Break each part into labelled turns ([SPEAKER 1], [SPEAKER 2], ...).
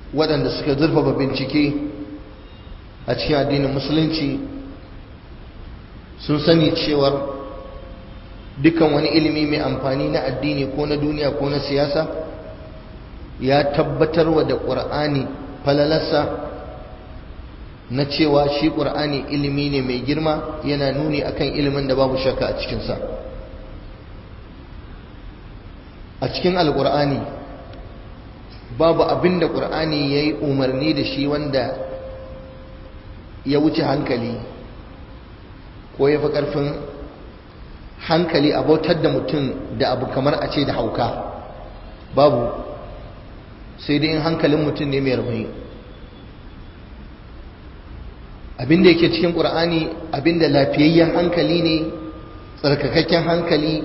[SPEAKER 1] waɗanda suka zurfafa bincike a cikin addinin musulunci sun sani cewar dukkan wani ilimi mai amfani na addini ko na duniya ko na siyasa ya tabbatarwa da ƙur'ani falalarsa na cewa shi ƙur'ani ilimi ne mai girma yana nuni akan ilimin da babu shakka a cikinsa a cikin alƙur'ani babu abin da ƙur'ani ya yi umarni da shi wanda ya wuce hankali ko ya fi ƙarfin hankali a bautar da mutum da abu kamar a ce da hauka babu sai dai in hankalin mutum ne mai rauni abinda yake cikin ƙur'ani abinda lafiyayyen hankali ne tsarkakakken hankali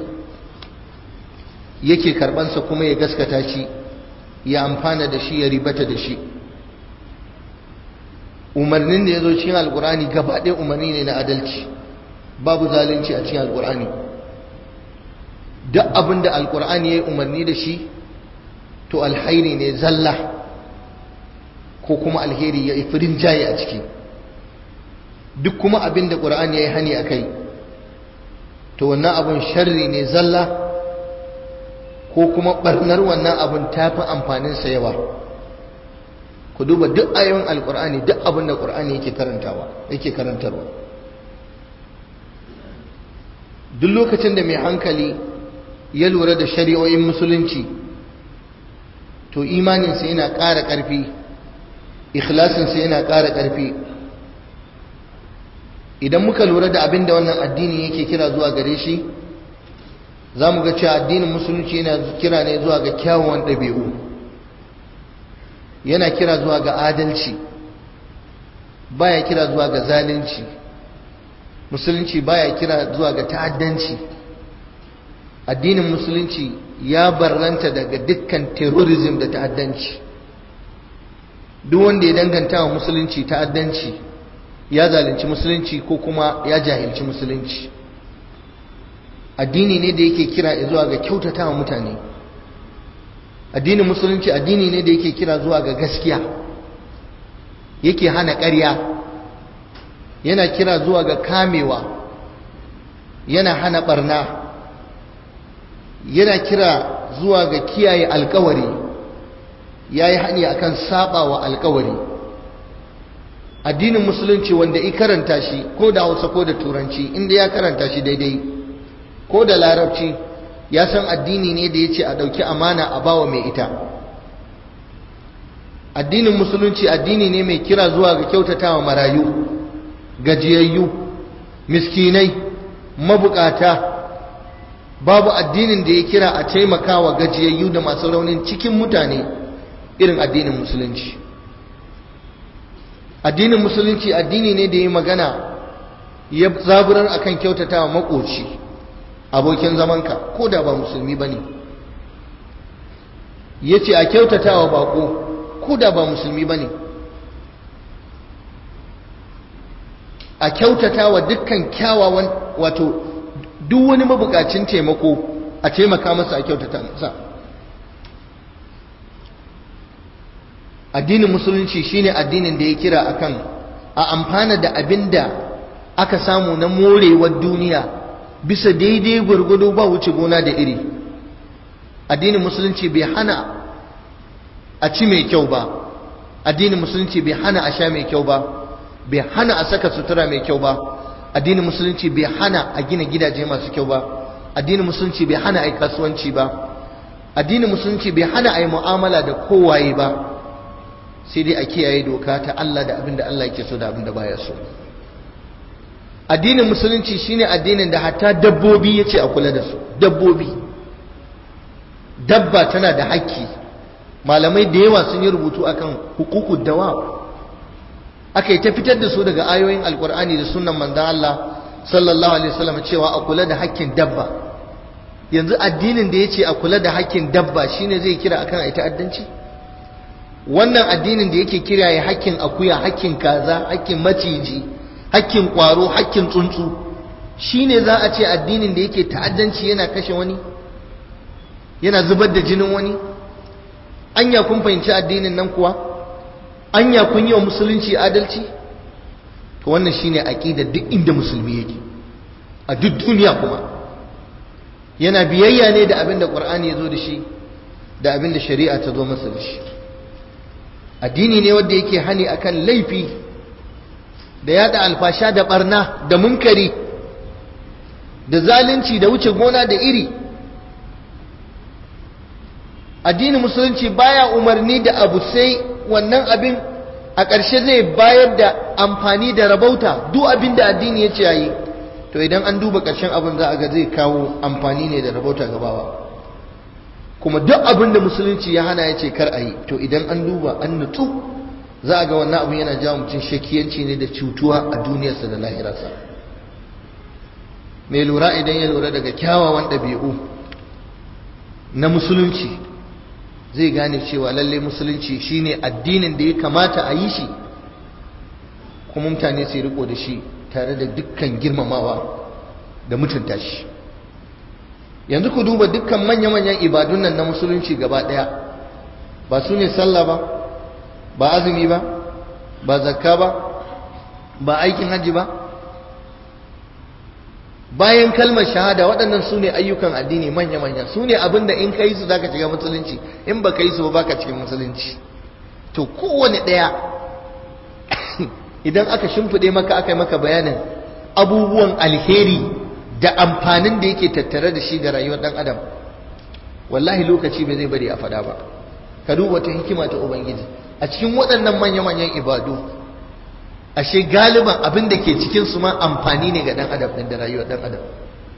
[SPEAKER 1] yake karɓansa kuma ya gaskata shi ya amfana da shi ya ribata da shi umarnin da ya zo cikin alƙur'ani gaba ɗaya umarni ne na adalci babu zalunci a cikin alƙur'ani duk abin da alƙur'ani ya yi umarni da shi to alhairi ne zalla ko kuma alheri ya yi firin jaye a ciki duk kuma abin da ƙur'ani ya yi hani a kai to wannan abin sharri ne zalla ko kuma ɓarnar wannan abin ta fi amfaninsa yawa ku duba duk ayoyin alƙur'ani duk abin da ƙur'ani yake karantawa yake karantarwa duk lokacin da mai hankali ya lura da shari'o'in musulunci to imaninsa yana ƙara ƙarfi ikhlasinsa yana ƙara ƙarfi idan muka lura da abin da wannan addini yake kira zuwa gare shi za mu ga cewa addinin musulunci yana kira ne zuwa ga kyawawan ɗabi'u yana kira zuwa ga adalci baya kira zuwa ga zalunci musulunci baya kira zuwa ga ta'addanci addinin musulunci ya barranta daga dukkan terrorism da ta'addanci duk wanda ya danganta wa musulunci ta'addanci ya zalunci musulunci ko kuma ya jahilci musulunci addini ne da yake kira zuwa ga kyautata wa mutane addinin musulunci addini ne da yake kira zuwa ga gaskiya yake hana ƙarya yana kira zuwa ga kamewa yana hana barna yana kira zuwa ga kiyaye alkawari ya yi hani akan saba wa alkawari addinin musulunci wanda i karanta shi ko da hausa ko da turanci inda ya karanta shi daidai ko da larabci ya san addini ne da ya ce a ɗauki amana a bawa mai ita addinin musulunci addini ne mai kira zuwa ga kyautatawa marayu gajiyayyu miskinai mabukata babu addinin da ya kira a taimakawa gajiyayyu da masu raunin cikin mutane irin addinin musulunci addinin musulunci addini ne da ya magana ya zaburar akan kyautatawa makoci abokin zamanka ko da ba musulmi ba ne ya ce a kyautatawa bako ko da ba musulmi ba ne a kyautatawa dukkan kyawawan wato duk wani mabukacin taimako a taimaka masa a kyautata masa addinin musulunci shine addinin da ya kira akan a amfana da abin da aka samu na morewar duniya bisa daidai gwargwado ba wuce gona da iri addinin musulunci bai hana a ci mai kyau ba addinin musulunci bai hana a sha mai kyau ba bai hana a saka sutura mai kyau ba addinin musulunci bai hana a gina gidaje masu kyau ba addinin musulunci bai hana a yi kasuwanci ba addinin musulunci bai hana a yi mu'amala da kowaye ba sai dai a kiyaye doka ta Allah da abin da Allah yake so da abin da baya so addinin musulunci shine addinin da hatta dabbobi yace a kula da su dabbobi dabba tana da haƙƙi malamai da yawa sun yi rubutu akan hukukud dawa aka yi ta fitar da su daga ayoyin alkur'ani da sunan manzan Allah sallallahu alaihi wasallam cewa a kula da haƙƙin dabba yanzu addinin da yace a kula da haƙƙin dabba shine zai kira akan ai ta'addanci wannan addinin da yake kira ya haƙƙin akuya haƙƙin kaza haƙƙin maciji haƙƙin ƙwaro haƙƙin tsuntsu shine za a ce addinin da yake ta'addanci yana kashe wani yana zubar da jinin wani anya kun fahimci addinin nan kuwa anya kun yi wa musulunci adalci to wannan shine aqida duk inda musulmi yake a duk duniya kuma yana biyayya ne da abin da qur'ani ya zo da shi da abin da shari'a ta zo masa da shi addini ne wanda yake hani akan laifi da yada alfasha da barna da munkari da zalunci da wuce gona da iri addinin musulunci baya umarni da abu sai wannan abin a ƙarshe zai bayar da amfani da rabauta duk abin da addini ya ce yayi to idan an duba ƙarshen abin za a ga zai kawo amfani ne da rabauta gabawa kuma duk abin da musulunci ya hana ya ce kar a yi to idan an duba an nutsu za a ga wannan abin yana jawo mutum shakiyanci ne da cutuwa a duniyarsa da lahirarsa mai lura idan ya lura daga kyawawan ɗabi'u na musulunci zai gane cewa lallai musulunci shine addinin da ya kamata a yi shi kuma mutane su riko da shi tare da dukkan girmamawa da mutunta shi yanzu ku duba dukkan manya-manyan ibadun nan na musulunci gaba ɗaya ba su ne sallah ba ba azumi ba ba zakka ba ba aikin hajji ba bayan kalmar shahada waɗannan su ne ayyukan addini manya-manya su ne abinda in ka yi su za ka shiga musulunci in ba ka yi su ba ka cikin musulunci to kowane ɗaya idan aka shimfiɗe maka aka yi maka bayanin abubuwan alheri da amfanin da yake tattare da shi ga rayuwar ɗan adam wallahi lokaci bai zai bari a faɗa ba ka duba ta hikima ta ubangiji a cikin waɗannan manya-manyan ibadu ashe galiban abin da ke cikin su ma amfani ne ga dan adam din da rayuwar dan adam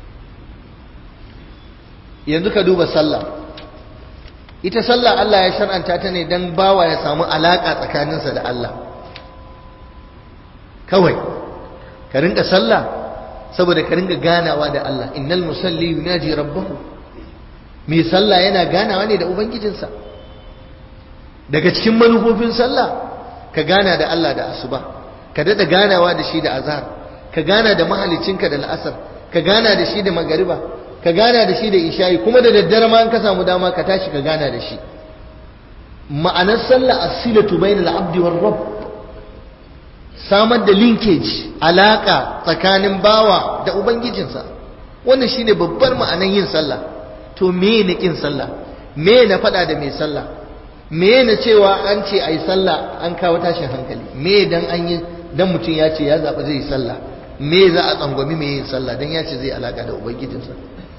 [SPEAKER 1] yanzu ka duba sallah ita sallah Allah ya shar'anta ta ne dan bawa ya samu alaka tsakaninsa da Allah kawai ka rinka sallah saboda ka rinka ganawa da Allah innal musalli yunaji rabbahu mai sallah yana ganawa ne da ubangijinsa daga cikin manufofin sallah ka gana da Allah da asuba ka daɗa ganawa da shi da azhar ka gana da mahalicinka da la'asar ka gana da shi da magariba ka gana da shi da isha'i kuma da daddare ma in ka samu dama ka tashi ka gana da shi ma'anar sallah as-silatu bainal abdi war rabb samar da linkage alaka tsakanin bawa da ubangijinsa wannan shine babbar ma'anar yin sallah to me ne kin sallah me na faɗa da mai sallah me na cewa an ce ayi sallah an kawo tashin hankali me dan an yi dan mutum ya ce ya zaɓi zai yi sallah me za a tsangwami mai yin sallah dan ya ce zai alaka da ubangijinsa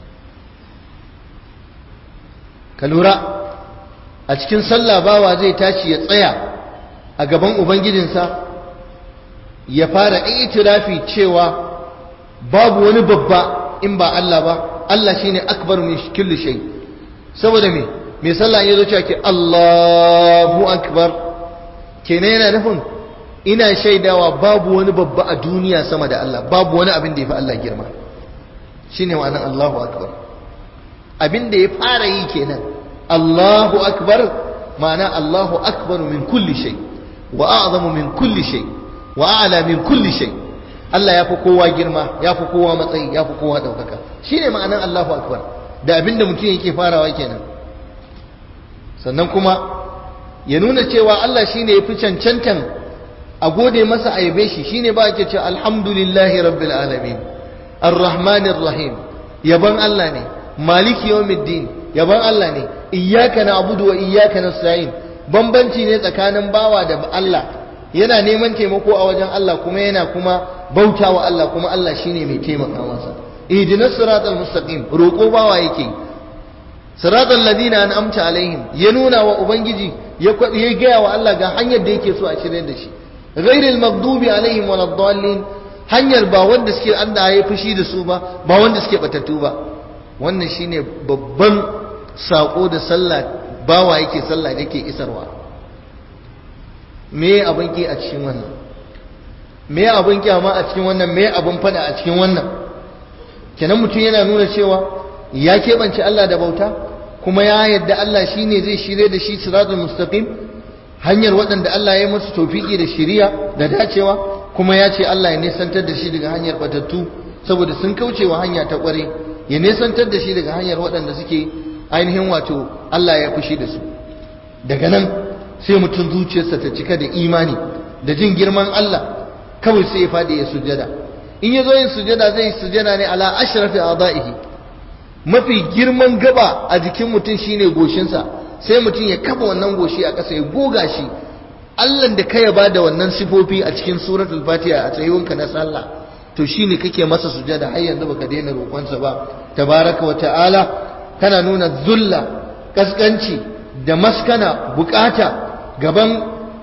[SPEAKER 1] ka lura a cikin sallah bawa zai tashi ya tsaya a gaban ubangijinsa ya fara itirafi cewa babu wani babba in ba Allah ba Allah shine akbar min kulli shay saboda me me sallah ya zo cewa ke Allahu akbar kenan yana nufin ina shaidawa babu wani babba a duniya sama da Allah babu wani abin da ya fi Allah girma shine ma'anar Allahu akbar abin da ya fara yi kenan Allahu akbar ma'ana Allahu akbar min kulli shay wa a'zamu min kulli shay wa a'la min kulli shay Allah ya fi kowa girma ya fi kowa matsayi ya fi kowa daukaka shine ma'anar Allahu akbar da abin da mutum yake farawa kenan sannan kuma ya nuna cewa Allah shine ya fi cancantan a gode masa a yabe shi shine ba ake cewa alhamdulillahi rabbil alamin arrahmanir rahim yaban Allah ne maliki yawmiddin yaban Allah ne iyyaka na'budu wa iyyaka nasta'in bambanci ne tsakanin bawa da Allah yana neman taimako a wajen Allah kuma yana kuma bautawa Allah kuma Allah shine mai taimaka masa ihdinas siratal mustaqim roko bawa yake siratal ladina an'amta alaihim ya nuna wa ubangiji ya ya gaya wa Allah ga hanyar da yake so a shirye da shi ghairil maghdubi alaihim waladdallin hanyar ba wanda suke Allah ya fushi da su ba ba wanda suke batattu ba wannan shine babban sako da sallah bawa yake sallah da yake isarwa me abin ki a cikin wannan me abin kyama a cikin wannan me abin fada a cikin wannan kenan mutum yana nuna cewa ya keɓance Allah da bauta kuma ya yadda Allah shine zai shirye da shi siratul mustaqim hanyar waɗanda Allah ya yi musu tofiki da shiriya da dacewa kuma ya ce Allah ya nesantar da shi daga hanyar batattu saboda sun kaucewa hanya ta ƙware ya nesantar da shi daga hanyar waɗanda suke ainihin wato Allah ya fushi da su daga nan sai mutum zuciyarsa ta cika da imani da jin girman Allah kawai sai ya fadi ya sujada in ya zo yin sujada zai sujada ne ala ashrafi adaihi mafi girman gaba a jikin mutum shine goshinsa sai mutum ya kafa wannan goshi a ƙasa ya goga shi Allah da ka yaba da wannan sifofi a cikin suratul fatiha a tsayuwanka na sallah to shine kake masa sujada har yanzu baka daina roƙonsa ba tabaraka wa ta'ala kana nuna zulla kaskanci da maskana bukata gaban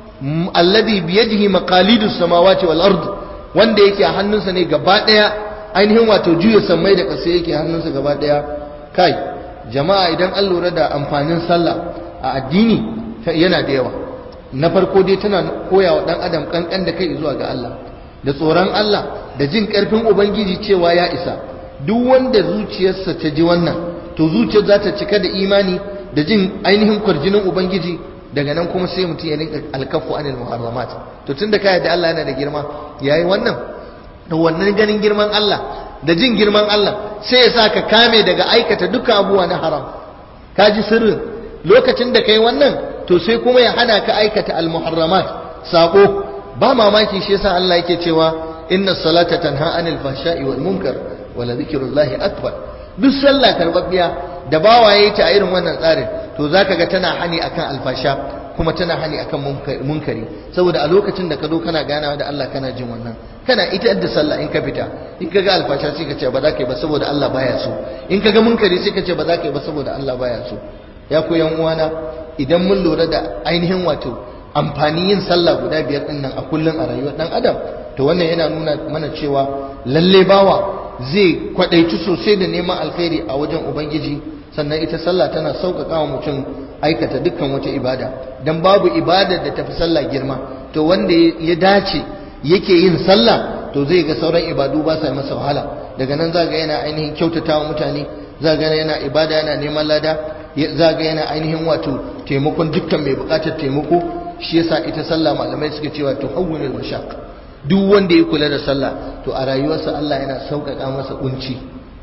[SPEAKER 1] alladhi biyadihi maqalidus samawati wal ard wanda yake a hannunsa ne gaba daya ainihin wato juya sammai da ƙasa yake hannunsa gaba daya kai jama'a idan an lura da amfanin sallah a addini yana da yawa na farko dai tana koya wa dan adam kankan da kai zuwa ga Allah da tsoron Allah da jin karfin ubangiji cewa ya isa duk wanda zuciyarsa ta ji wannan to zuciyar za ta cika da imani da jin ainihin kwarjinin ubangiji daga nan kuma sai mutum ya rinka alkafu anil muharramat to tunda ka da Allah yana da girma yayi wannan da wannan ganin girman Allah da jin girman Allah sai ya sa ka kame daga aikata duka abubuwa na haram ka ji sirrin lokacin da kai wannan to sai kuma ya hana ka aikata al-muharramat sako ba mamaki shi yasa Allah yake cewa inna salata tanha anil fahsha'i wal munkar wa la dhikrullahi akbar duk sallah karbabbiya da bawa yayi ta irin wannan tsarin to zaka ga tana hani akan alfasha kuma tana hani akan munkari saboda a lokacin da ka zo kana ganawa da Allah kana jin wannan kana ita da sallah in ka fita in ka ga alfasha sai ka ce ba za ka yi ba saboda Allah baya so in ka ga munkari sai ka ce ba za ka yi ba saboda Allah baya so ya ku yan uwana idan mun lura da ainihin wato amfani yin sallah guda biyar din nan a kullum a rayuwar dan adam to wannan yana nuna mana cewa lalle bawa zai kwadaici sosai da neman alkhairi a wajen ubangiji sannan ita sallah tana sauƙaƙa wa mutum aikata dukkan wata ibada dan babu ibadar da tafi sallah girma to wanda ya dace yake yin sallah to zai ga sauran ibadu ba sa masa wahala daga nan za ga yana ainihin kyautatawa mutane za ga yana ibada yana neman lada za ga yana ainihin wato taimakon dukkan mai bukatar taimako shi yasa ita sallah malamai suke cewa to hawwinul mashaq duk wanda ya kula da sallah to a rayuwarsa Allah yana sauƙaƙa masa kunci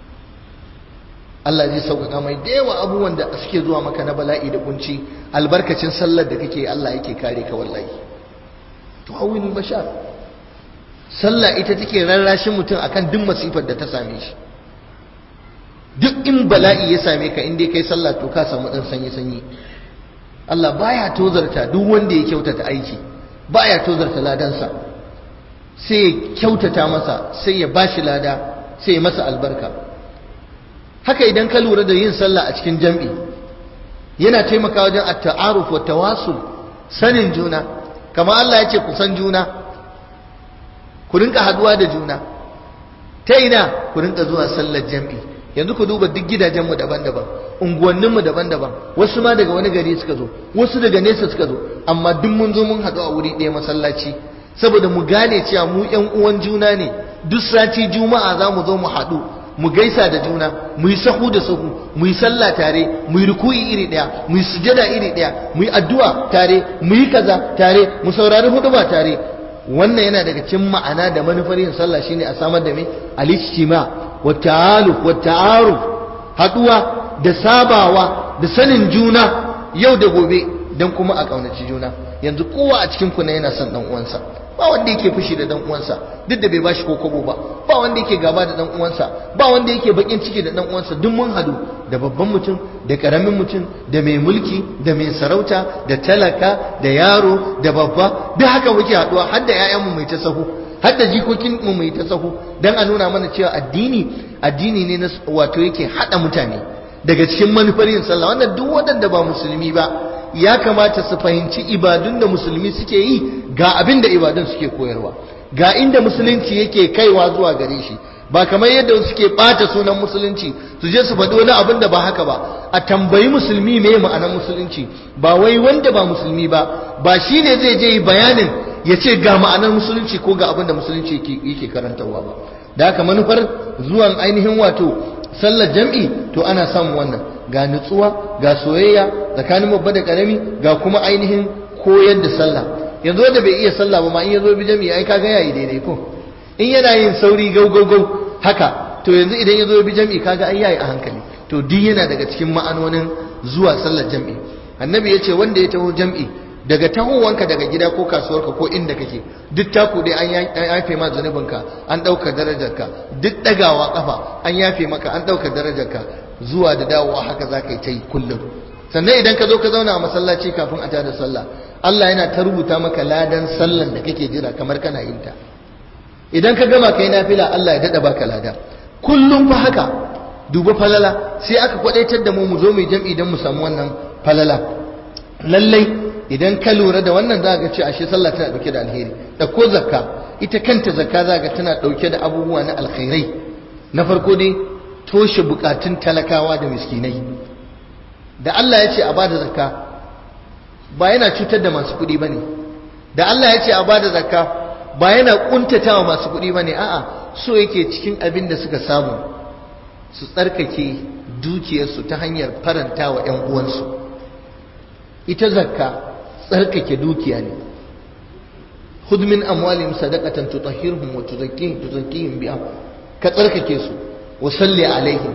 [SPEAKER 1] Allah zai sauƙaƙa mai da yawa abubuwan da suke zuwa maka na bala'i da kunci albarkacin sallar da kake Allah yake kare ka wallahi to hawwinul mashaq sallah ita take rarrashin mutum akan duk masifar da ta same shi duk in bala'i ya same ka in dai kai sallah to ka samu dan sanyi sanyi Allah baya tozarta duk wanda ya kyautata aiki baya tozarta ladansa sai ya kyautata masa sai ya bashi lada sai ya masa albarka haka idan ka lura da yin sallah a cikin jam'i yana taimakawa wajen at-ta'aruf wa tawasul sanin juna kamar Allah ya ce ku san juna ku rinka haduwa da juna ta ina ku rinka zuwa sallar jam'i yanzu ku duba duk gidajenmu daban-daban unguwanninmu daban-daban wasu ma daga wani gari suka zo wasu daga nesa suka zo amma duk mun zo mun haɗu a wuri ɗaya masallaci saboda mu gane cewa mu ƴan uwan juna ne duk sati juma'a za mu zo mu haɗu mu gaisa da juna mu yi sahu da sahu mu yi sallah tare mu yi ruku'i iri ɗaya mu yi sujada iri ɗaya mu yi addu'a tare mu yi kaza tare mu saurari huduba tare wannan yana daga cikin ma'ana da manufar yin sallah shine a samar da me al-ijtima wa ta'aluf wa ta'aruf haduwa da sabawa da sanin juna yau da gobe dan kuma a kaunaci juna yanzu kowa a cikin ku ne yana son dan uwansa ba wanda yake fushi da dan uwansa duk da bai bashi ko kobo ba ba wanda yake gaba da dan uwansa ba wanda yake bakin ciki da dan uwansa duk mun hadu da babban mutum da karamin mutum da mai mulki da mai sarauta da talaka da yaro da babba duk haka muke haduwa har da ƴaƴanmu mai ta sahu har da jikokin mu mai ta sahu dan a nuna mana cewa addini addini ne na wato yake hada mutane daga cikin manufar yin sallah wannan duk waɗanda ba musulmi ba ya kamata su fahimci ibadun da musulmi suke yi ga abin da ibadun suke koyarwa ga inda musulunci yake kaiwa zuwa gare shi ba kamar yadda suke ɓata sunan musulunci su je su faɗi wani abin da ba haka ba a tambayi musulmi me ma'anar musulunci ba wai wanda ba musulmi ba ba shi ne zai je bayanin ya ce ga ma'anar musulunci ko ga abin da musulunci yake karantarwa ba da haka manufar zuwan ainihin wato sallar jam'i to ana samun wannan ga nutsuwa ga soyayya tsakanin babba da karami ga kuma ainihin koyar da sallah yanzu wanda bai iya sallah ba ma in yazo bi jam'i ai kaga yayi daidai ko in yana yin sauri gau gau gau haka to yanzu idan yazo bi jam'i kaga ai yayi a hankali to duk yana daga cikin ma'anonin zuwa sallar jam'i annabi ya ce wanda ya taho jam'i daga tahowanka daga gida ko kasuwarka ko inda kake duk taku dai an yafe ma zunubinka an ɗauka darajarka duk ɗagawa ƙafa an yafe maka an ɗauka darajarka zuwa da dawowa haka za ka yi ta yi kullum sannan idan ka zo ka zauna a masallaci kafin a tada sallah Allah yana ta rubuta maka ladan sallan da kake jira kamar kana yin ta idan ka gama kai nafila Allah ya dada baka lada kullum fa haka duba falala sai aka kwadaitar da mu mu zo mu jam'i dan mu samu wannan falala lallai idan ka lura da wannan za ga ce ashe sallah tana dauke da alheri da ko zakka ita kanta zakka za ga tana dauke da abubuwa na alkhairai na farko dai toshe bukatun talakawa da miskinai da Allah ya ce a bada zakka ba yana cutar da masu kuɗi bane da Allah ya ce a bada zakka ba yana kuntatawa masu kuɗi bane a'a so yake cikin abin da suka samu su tsarkake dukiyarsu ta hanyar faranta wa 'yan uwansu ita zakka tsarkake dukiya ne khudh min amwalihim sadaqatan tutahhiruhum wa tuzakkihim tuzakkihim biha ka tsarkake su wa salli alaihim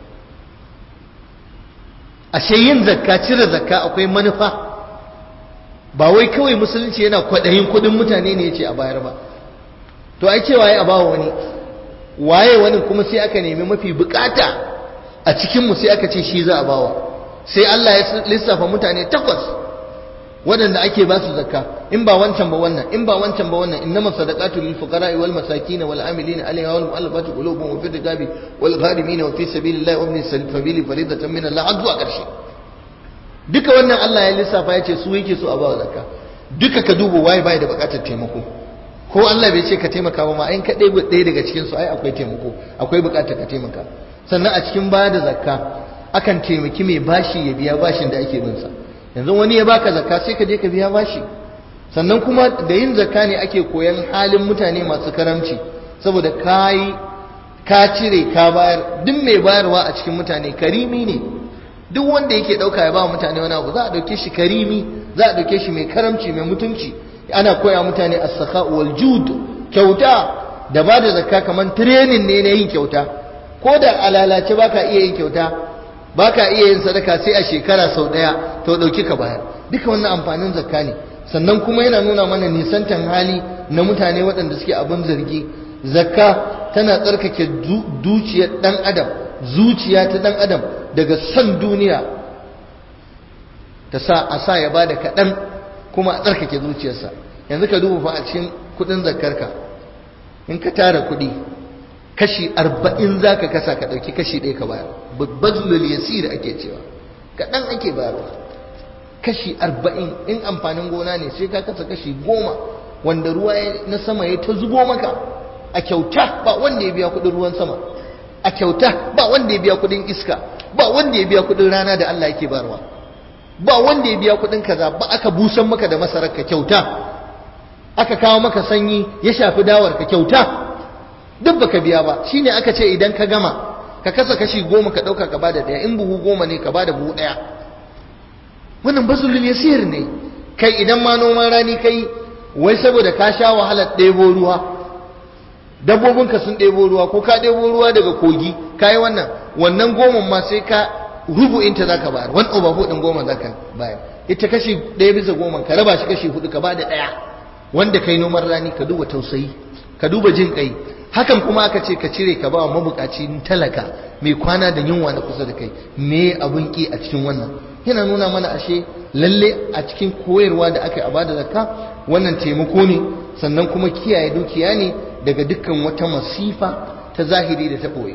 [SPEAKER 1] ashe yin zakka cire zakka akwai manufa ba wai kawai musulunci yana kwadayin kudin mutane ne yace a bayar ba to ai cewa ya bawa wani waye wani kuma sai aka nemi mafi bukata a cikin mu sai aka ce shi za a bawa sai Allah ya lissafa mutane takwas waɗanda ake ba su zakka in ba wancan ba wannan in ba wancan ba wannan innama sadaqatu lil fuqara'i wal masakin wal amilina alayha wal mu'allafati qulubuhum wa fi riqabi wal gharimin wa fi sabilillahi wa ibn sabili faridatan min Allah azza karshe duka wannan Allah ya lissafa ya ce su yake so a ba zakka duka ka duba waye bai da bukatar taimako ko Allah bai ce ka taimaka ba ma in ka ɗaya ɗaya daga cikin su ai akwai taimako akwai bukatar ka taimaka sannan a cikin baya da zakka akan taimaki mai bashi ya biya bashin da ake bin sa yanzu wani ya baka zakka sai ka je ka biya bashi sannan kuma da yin zakka ne ake koyan halin mutane masu karamci saboda kai ka cire ka bayar duk mai bayarwa a cikin mutane karimi ne duk wanda yake dauka ya ba mutane wani abu za a dauke shi karimi za a dauke shi mai karamci mai mutunci ana koya mutane as-sakha wal jud kyauta da ba da zakka kaman training ne na yin kyauta ko da alalace baka iya yin kyauta baka iya yin sadaka sai a shekara sau daya to dauki ka bayar duka wannan amfanin zakka ne sannan kuma yana nuna mana nisantan hali na mutane waɗanda suke abin zargi zakka tana tsarkake dukiyar dan adam zuciya ta dan adam daga son duniya ta sa a sa ya bada kaɗan kuma a tsarkake zuciyarsa yanzu ka duba fa a cikin kuɗin zakkarka in ka tara kuɗi kashi arba'in za ka kasa ka ɗauki kashi ɗaya ka bayar bazlul yasir ake cewa kaɗan ake bayarwa kashi arba'in in amfanin gona ne sai ka kasa kashi goma wanda ruwa na sama ya ta zubo maka a kyauta ba wanda ya biya kuɗin ruwan sama a kyauta ba wanda ya biya kuɗin iska ba wanda ya biya kuɗin rana da Allah yake bayarwa ba wanda ya biya kuɗin kaza ba aka busan maka da masarar ka kyauta aka kawo maka sanyi ya shafi dawar ka kyauta duk baka biya ba shine aka ce idan ka gama ka kasa kashi goma ka ɗauka ka bada ɗaya in buhu goma ne ka bada buhu ɗaya wannan basulul yasir ne kai idan ma noman rani kai wai saboda ka sha wahalar ɗebo ruwa dabbobinka sun ɗebo ruwa ko ka ɗebo ruwa daga kogi ka yi wannan wannan goma ma sai ka rubu'inta za ka bayar wani over ɗin goma za ka bayar ita kashi ɗaya bisa goma ka raba shi kashi hudu ka bada ɗaya wanda kai noman rani ka duba tausayi ka duba jin kai hakan kuma aka ce ka cire ka ba wa mabukaci talaka mai kwana da yunwa na kusa da kai me abun ki a cikin wannan yana nuna mana ashe lalle a cikin koyarwa da aka yi a bada zakka wannan taimako ne sannan kuma kiyaye dukiya ne daga dukkan wata masifa ta zahiri da ta ɓoye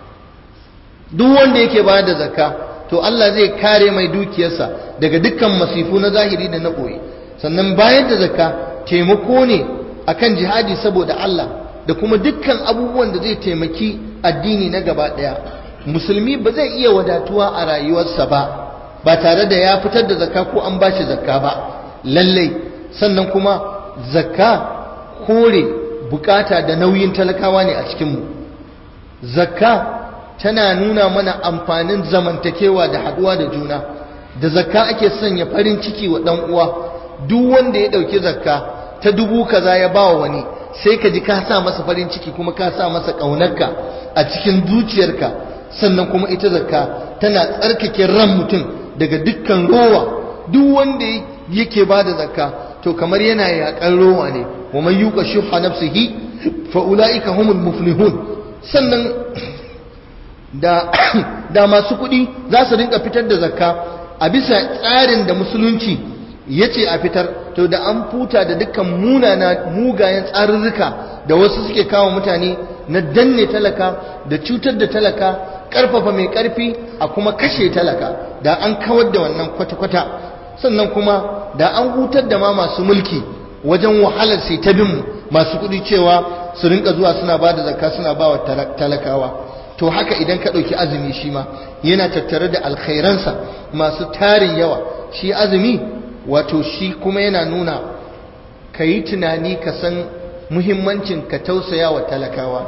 [SPEAKER 1] duk wanda yake bayar da zakka to Allah zai kare mai dukiyarsa daga dukkan masifu na zahiri da na ɓoye sannan bayar da zakka taimako ne akan jihadi saboda Allah da kuma dukkan abubuwan da zai taimaki addini na gaba ɗaya musulmi ba zai iya wadatuwa a rayuwarsa ba ba tare da ya fitar da zakka ko an bashi zakka ba lallai sannan kuma zakka kore bukata da nauyin talakawa ne a cikinmu zakka tana nuna mana amfanin zamantakewa da haɗuwa da juna da zakka ake sanya farin ciki wa ɗan uwa duk wanda ya ɗauki zakka ta dubu kaza ya ba wa wani sai ka ji ka sa masa farin ciki kuma ka sa masa ƙaunarka a cikin zuciyarka sannan kuma ita zakka tana tsarkake ran mutum daga dukkan rowa duk wanda yake ba da zakka to kamar yana yaƙar rowa ne wa man yuqa shuha nafsihi fa ulaika humul muflihun sannan da da masu kuɗi za su rinka fitar da zakka a bisa tsarin da musulunci ya ce a fitar to da an futa da dukkan munana mugayen tsarurruka da wasu suke kawo mutane na danne talaka da cutar da talaka karfafa mai karfi a kuma kashe talaka da an kawar da wannan kwata-kwata sannan kuma da an hutar da ma masu mulki wajen wahalar sai ta bin masu kuɗi cewa su rinka zuwa suna ba da zakka suna ba wa talakawa to haka idan ka ɗauki azumi shi ma yana tattare da alkhairansa masu tarin yawa shi azumi wato shi kuma yana nuna ka yi tunani ka san muhimmancin ka tausaya wa talakawa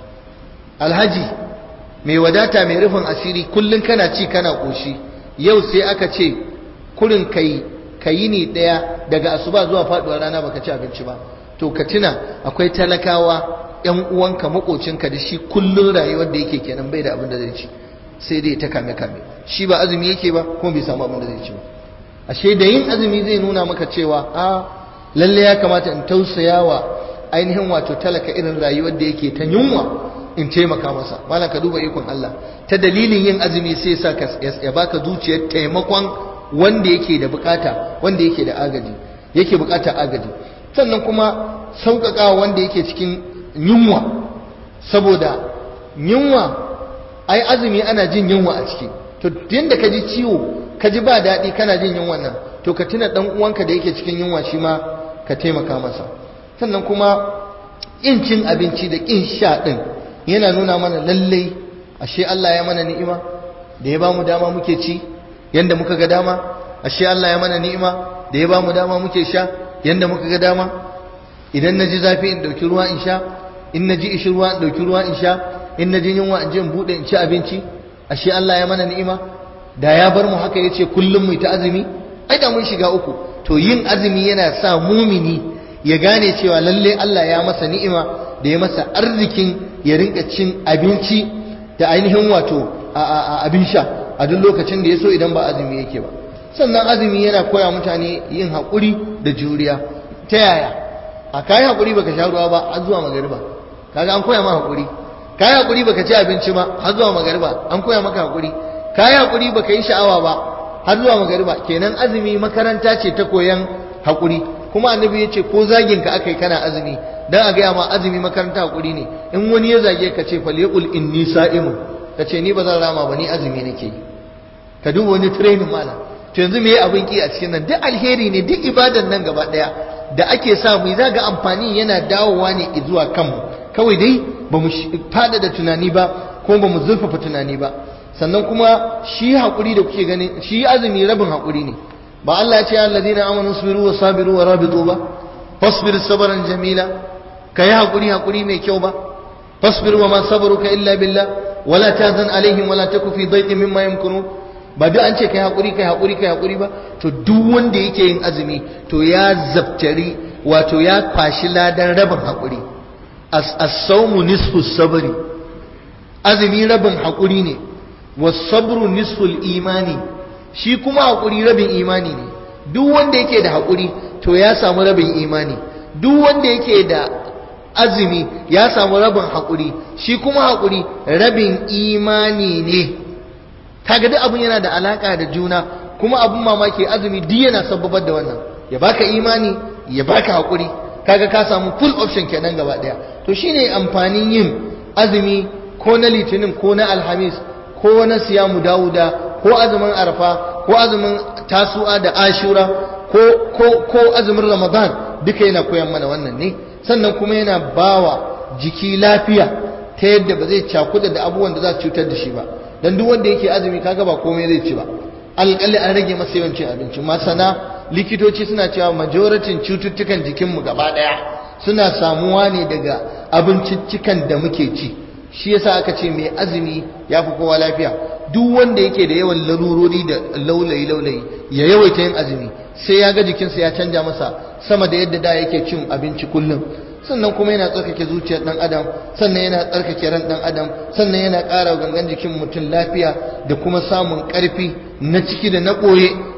[SPEAKER 1] alhaji mai wadata mai rufin asiri kullum kana ci kana ƙoshi yau sai aka ce kurin kai ka yi ne ɗaya daga asuba zuwa faɗuwar rana baka ci abinci ba to ka tuna akwai talakawa yan uwanka makocinka da shi kullun rayuwar da yake kenan bai da abin da zai ci sai dai ta kame kame shi ba azumi yake ba kuma bai samu abin da zai ci ba ashe da yin azumi zai nuna maka cewa a lalle ya kamata in tausaya wa ainihin wato talaka irin rayuwar da yake ta yunwa in taimaka masa malam ka duba ikon Allah ta dalilin yin azumi sai sa ka ya baka zuciyar taimakon wanda yake da bukata wanda yake da agaji yake bukata agaji sannan kuma sauƙaƙa wanda yake cikin yunwa saboda yunwa ai azumi ana jin yunwa a ciki to yadda ka ji ciwo ka ji ba daɗi kana jin yunwan nan to ka tuna ɗan uwanka da yake cikin yunwa shi ma ka taimaka masa sannan kuma ƙin cin abinci da ƙin sha ɗin yana nuna mana lallai ashe Allah ya mana ni'ima da ya ba mu dama muke ci yanda muka ga dama ashe Allah ya mana ni'ima da ya ba mu dama muke sha yanda muka ga dama idan na ji zafi in ɗauki ruwa in sha in na ji ishi ruwa in ɗauki ruwa in sha in na ji yunwa in je in buɗe in ci abinci ashe Allah ya mana ni'ima da ya bar mu haka yace kullum mu ta azumi ai da mun shiga uku to yin azumi yana sa mumini ya gane cewa lalle Allah ya masa ni'ima da ya masa arzikin ya rinka cin abinci da ainihin wato abin sha a duk lokacin da ya so idan ba azumi yake ba sannan azumi yana koya mutane yin haƙuri da juriya ta yaya a kayi haƙuri baka sha ruwa ba har zuwa magariba kaga an koya ma haƙuri kayi haƙuri baka ci abinci ba har zuwa magariba an koya maka haƙuri kayi haƙuri baka yi sha'awa ba har zuwa magariba kenan azumi makaranta ce ta koyan haƙuri kuma annabi ya ce ko zagin ka aka yi kana azumi dan a gaya ma azumi makaranta haƙuri ne in wani ya zage ka ce falyaqul inni sa'imun ka ce ni ba zan rama ba ni azumi nake yi ka duba wani training malam to yanzu me abin ki a cikin nan duk alheri ne duk ibadan nan gaba daya da ake sa mu za ga amfani yana dawowa ne zuwa kanmu kawai dai ba mu fada da tunani ba ko ba mu zurfafa tunani ba sannan kuma shi haƙuri da kuke gani shi azumi rabin haƙuri ne ba Allah ya ce alladina amanu sabiru wa sabiru wa rabitu ba fasbir sabran jamila kai haƙuri haƙuri mai kyau ba fasbir wa ma sabruka illa billah wala tazan alaihim wala taku fi dhaiqin mimma yamkurun ba duk an ce kai haƙuri kai haƙuri kai haƙuri ba to duk wanda yake yin azumi to ya zabtari wato ya kwashi ladan rabin haƙuri as-sawmu nisfu sabri azumi rabin haƙuri ne was-sabru nisfu imani shi kuma haƙuri rabin imani ne duk wanda yake da haƙuri to ya samu rabin imani duk wanda yake da azumi ya samu rabin haƙuri shi kuma haƙuri rabin imani ne kaga duk abun yana da alaka da juna kuma abun mamaki azumi duk yana sababar da wannan ya baka imani ya baka hakuri kaga ka samu full option kenan gaba daya to shine amfanin yin azumi ko na litinin ko na alhamis ko na siyamu dawuda ko azumin arfa ko azumin tasu'a da ashura ko ko ko azumin ramadan duka yana koyan mana wannan ne sannan kuma yana bawa jiki lafiya ta yadda ba zai cakuda da abubuwan da za su cutar da shi ba dan duk wanda yake azumi kaga ba komai zai ci ba alƙalli an rage masa yawan cin abinci masana likitoci suna cewa majoratin cututtukan jikinmu gaba ɗaya suna samuwa ne daga abinciccikan da muke ci shi yasa aka ce mai azumi ya fi kowa lafiya duk wanda yake da yawan larurori da laulayi laulayi ya yawaita yin azumi sai ya ga jikinsa ya canja masa sama da yadda da yake cin abinci kullum sannan kuma yana tsarkake zuciyar dan adam sannan yana tsarkake ran dan adam sannan yana ƙara gangan jikin mutum lafiya da kuma samun ƙarfi na ciki da na ɓoye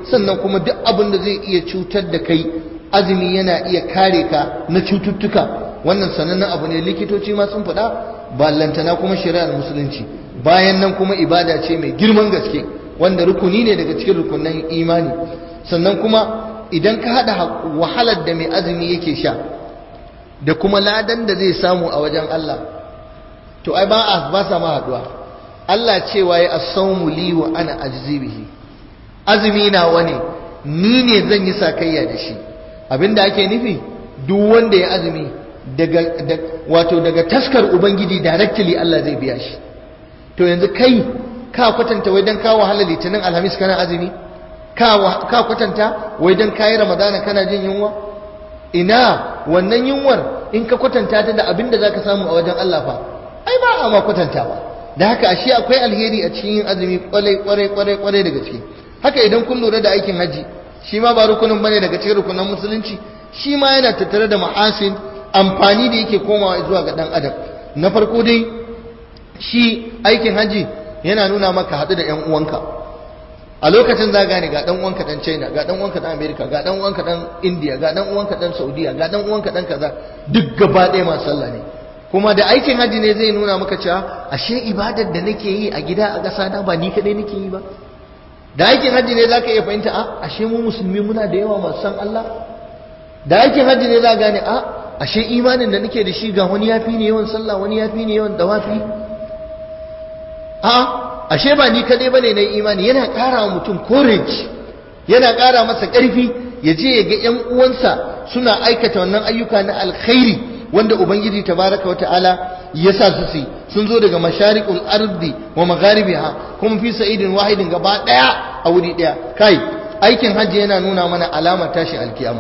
[SPEAKER 1] sannan kuma duk abin da zai iya cutar da kai azumi yana iya kare ka na cututtuka wannan sanannen abu ne likitoci ma sun faɗa ballantana kuma shari'ar musulunci bayan nan kuma ibada ce mai girman gaske wanda rukuni ne daga cikin rukunan imani sannan kuma idan ka haɗa wahalar da mai azumi yake sha da kuma ladan da zai samu a wajen Allah to ai ba a ba sa ma haɗuwa Allah cewa ya as-sawmu li wa ana ajzi bihi azumi na wani ni ne zan yi sakayya da shi abinda ake nufi duk wanda ya azumi daga wato daga taskar ubangiji directly Allah zai biya shi to yanzu kai ka kwatanta wai dan ka wahala litinin alhamis kana azumi ka kwatanta wai dan kayi ramadana kana jin yunwa ina wannan yunwar in ka kwatanta ta da abin da zaka samu a wajen Allah fa ai ba a ma kwatantawa da haka ashe akwai alheri a cikin yin azumi kwarai kwarai kwarai kwarai daga ciki haka idan kun lura da aikin haji shi ma ba rukunin bane daga cikin rukunan musulunci shi ma yana tattare da ma'asin amfani da yake komawa zuwa ga dan adam na farko dai shi aikin haji yana nuna maka haɗu da ƴan uwanka a lokacin za gane ga dan uwanka dan China ga dan uwanka dan America ga dan uwanka dan India ga dan uwanka dan Saudiya ga dan uwanka dan kaza duk gaba ɗaya masu sallah ne kuma da aikin haji ne zai nuna maka cewa ashe ibadar da nake yi a gida a ƙasa na ba ni kadai nake yi ba da aikin haji ne zaka iya fahimta a ashe mu musulmi muna da yawa masu san Allah da aikin haji ne za gane a ashe imanin da nake da shi ga wani yafi ne yawan sallah wani yafi ne yawan dawafi a ashe ba ni kadai bane na imani yana ƙara wa mutum courage yana ƙara masa ƙarfi ya je ya ga ƴan uwansa suna aikata wannan ayyuka na alkhairi wanda ubangiji tabaraka wata'ala ya sa su su sun zo daga masharikul ardi wa magharibiha kuma fi sa'idin wahidin gaba daya a wuri daya kai aikin hajji yana nuna mana alamar tashi alkiyama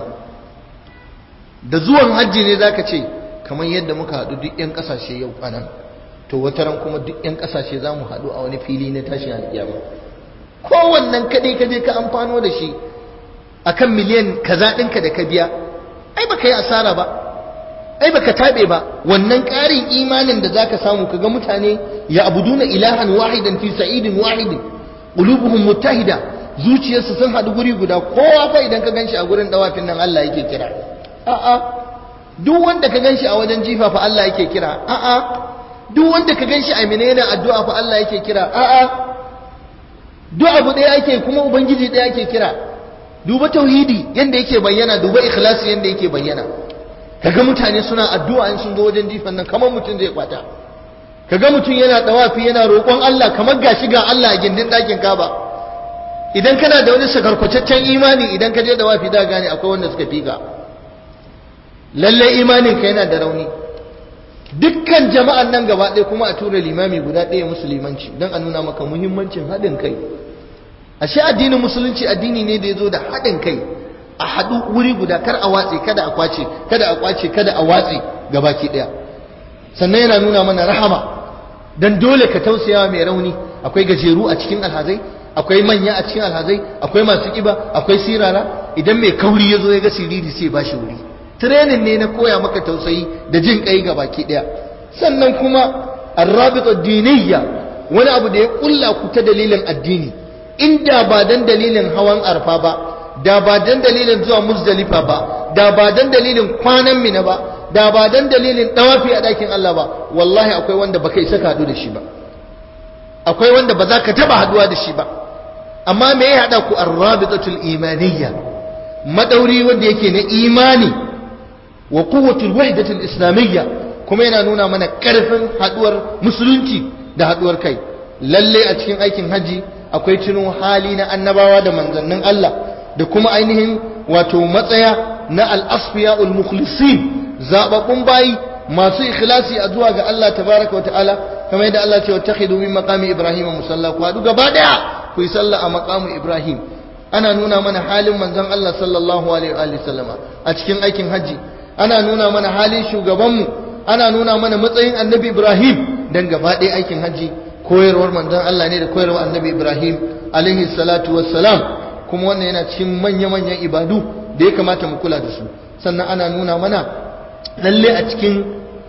[SPEAKER 1] da zuwan hajji ne zaka ce kamar yadda muka haɗu duk ƴan ƙasashe yau anan to wata ran kuma duk ƴan ƙasashe za mu haɗu a wani fili na tashin alkiyama kowannen kaɗai ka je ka amfano da shi akan miliyan kaza ɗinka da ka biya ai baka yi asara ba ai baka tabe ba wannan ƙarin imanin da zaka samu kaga mutane ya abuduna ilahan wahidan fi sa'idin wahidin qulubuhum muttahida zuciyarsu sun haɗu guri guda kowa fa idan ka ganshi a gurin dawafin nan Allah yake kira a'a duk wanda ka ganshi a wajen jifa fa Allah yake kira a'a duk wanda ka ganshi a menene addu'a fa Allah yake kira a'a duk abu ɗaya ake kuma ubangiji ɗaya ake kira duba tauhidi yanda yake bayyana duba ikhlasi yanda yake bayyana kaga mutane suna addu'a in sun zo wajen jifan nan kamar mutum zai kwata kaga mutum yana dawafi yana roƙon Allah kamar gashi ga Allah a gindin ɗakin Kaba idan kana da wani sakarkwataccen imani idan ka je dawafi da gane akwai wanda suka fika lalle imanin ka yana da rauni dukkan jama'an nan gaba ɗaya kuma a tura limami guda ɗaya musulmanci don a nuna maka muhimmancin haɗin kai ashe addinin musulunci addini ne da ya zo da haɗin kai a haɗu wuri guda kar a watse kada a kwace kada a kwace kada a watse gabaki ɗaya sannan yana nuna mana rahama dan dole ka tausaya mai rauni akwai gajeru a cikin alhazai akwai manya a cikin alhazai akwai masu kiba akwai sirara idan mai kauri ya zo ya ga siriri sai ba shi wuri training ne na koya maka tausayi da jin kai gabaki ɗaya sannan kuma arrabita diniyya wani abu da ya kulla ku ta dalilin addini inda ba dan dalilin hawan arfa ba da ba dan dalilin zuwa muzdalifa ba da ba dan dalilin kwanan mina ba da ba dan dalilin dawafi a dakin Allah ba wallahi akwai wanda baka isa ka hadu da shi ba akwai wanda ba za ka taba haduwa da shi ba amma me ya hada ku arrabitatul imaniyya madauri wanda yake na imani wa quwwatul wahdatul islamiyya kuma yana nuna mana karfin haduwar musulunci da haduwar kai lalle a cikin aikin haji akwai tuno hali na annabawa da manzannin Allah da kuma ainihin wato matsaya na al-asfiya al-mukhlisin zababbun bayi masu ikhlasi a zuwa ga Allah tabaraka wa ta'ala kamar yadda Allah ce wa takhidu min maqami ibrahim musalla ku hadu gaba daya ku yi sallah a maqamu ibrahim ana nuna mana halin manzon Allah sallallahu alaihi wa sallama a cikin aikin haji ana nuna mana halin shugabanmu ana nuna mana matsayin annabi ibrahim dan gaba daya aikin haji koyarwar manzon Allah ne da koyarwar annabi ibrahim alaihi salatu wassalam kuma wannan yana cikin manya-manyan ibadu da ya kamata mu kula da su sannan ana nuna mana lalle a cikin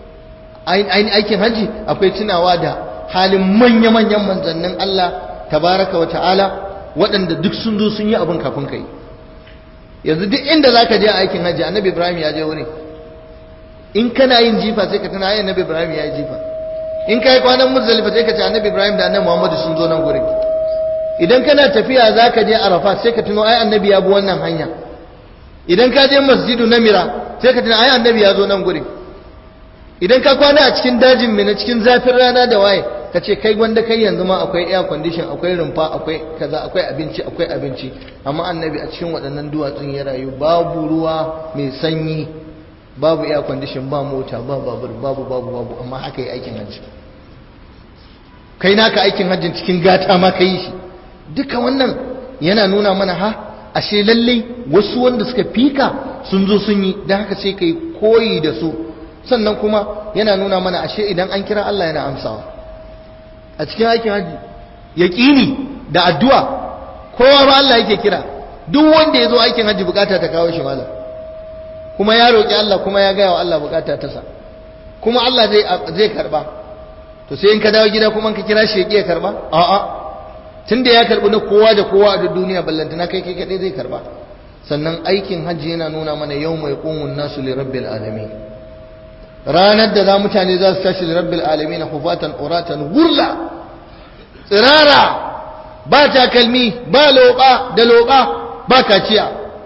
[SPEAKER 1] aikin hajji akwai tunawa da halin manya-manyan manzannin Allah tabaraka wa ta'ala waɗanda duk sun zo sun yi abin kafin kai yanzu duk inda za ka je aikin hajji annabi ibrahim ya je wurin in kana yin jifa sai ka tuna ai annabi ibrahim ya yi jifa in ka yi kwanan muzdalifa sai ka ce annabi ibrahim da annabi muhammadu sun zo nan gurin idan kana tafiya za ka je arafa sai ka tuno ai annabi ya bi wannan hanya idan ka je masjidu namira sai ka tuna ai annabi ya zo nan gurin idan ka kwana a cikin dajin mina cikin zafin rana da waye ka ce kai gwanda kai yanzu ma akwai air condition akwai rumfa akwai kaza akwai abinci akwai abinci amma annabi a cikin waɗannan duwatsun ya rayu babu ruwa mai sanyi babu air condition ba mota ba babur babu babu babu amma haka yi aikin hajji kai naka aikin hajjin cikin gata ma ka yi shi duka wannan yana nuna mana ha ashe lallai wasu wanda suka fika sun zo sun yi don haka sai ka yi koyi da su sannan kuma yana nuna mana ashe idan an kira Allah yana amsawa a cikin aikin hajji yaƙini da addu'a kowa ba Allah yake kira duk wanda ya zo aikin hajji bukata ta kawo shi malam kuma ya roƙi Allah kuma ya gaya wa Allah bukata ta sa kuma Allah zai zai karba to sai in ka dawo gida kuma ka kira shi ya karba a'a tunda ya karbi na kowa da kowa a duniya ballantana kai kai kadai zai karba sannan aikin hajji yana nuna mana yau mai qumun nasu li rabbil alamin ranar da za mutane za su tashi li rabbil alamin hufatan uratan gurla tsirara ba takalmi ba loba da loba ba kaciya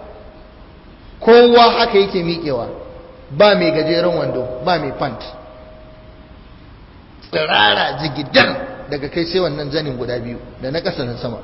[SPEAKER 1] kowa haka yake miƙewa ba mai gajeren wando ba mai pant tsirara jigidan daga kai sai wannan zanin guda biyu da na ƙasa na sama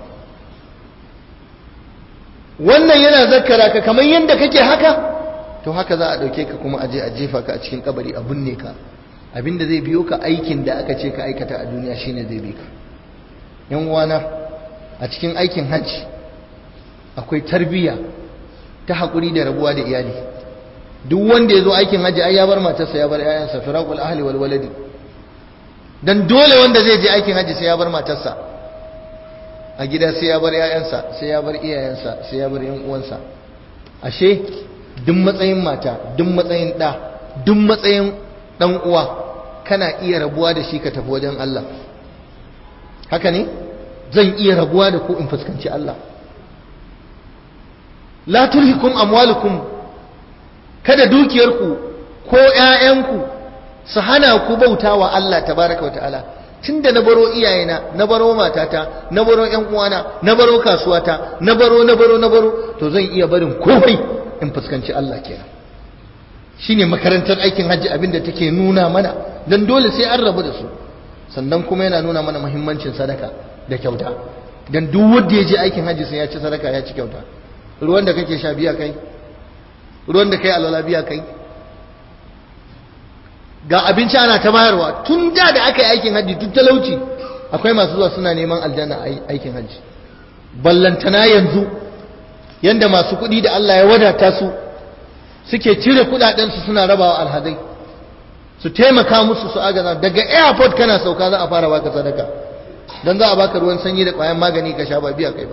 [SPEAKER 1] wannan yana zakkara ka kamar yadda kake haka to haka za a ɗauke ka kuma aje a jefa ka a cikin kabari a binne ka abinda zai biyo ka aikin da aka ce ka aikata a duniya shine zai bi ka yan uwana a cikin aikin hajji akwai tarbiyya ta haƙuri da rabuwa da iyali duk wanda ya zo aikin hajji ai ya bar matarsa ya bar 'ya'yansa firaqul ahli wal waladi dan dole wanda zai je aikin hajji sai ya bar matarsa a gida sai ya bar 'ya'yansa sai ya bar iyayensa sai ya bar yan uwansa ashe duk matsayin mata duk matsayin ɗa duk matsayin ɗan uwa kana iya rabuwa da shi ka tafi wajen Allah haka ne zan iya rabuwa da ku in fuskanci Allah la tulhikum amwalukum kada dukiyarku ko ƴaƴanku su hana ku bautawa Allah tabaraka wa ta'ala tunda na baro iyayena na baro matata na baro ƴan uwana na baro kasuwata na baro na baro na baro to zan iya barin komai in fuskanci Allah kenan shine makarantar aikin hajji abinda take nuna mana dan dole sai an rabu da su sannan kuma yana nuna mana muhimmancin sadaka da kyauta dan duk wanda ya je aikin hajji sai ya ci sadaka ya ci kyauta ruwan da kake sha biya kai ruwan da kai alwala biya kai ga abinci ana ta bayarwa tun da da aka yi aikin hajji tun talauci akwai masu zuwa suna neman aljanna a aikin hajji ballantana yanzu yanda masu kuɗi da Allah ya wadata su suke cire kuɗaɗensu suna rabawa alhazai su taimaka musu su agaza daga airport kana sauka za a fara baka sadaka don za a baka ruwan sanyi da ƙwayan magani ka sha ba biya kai ba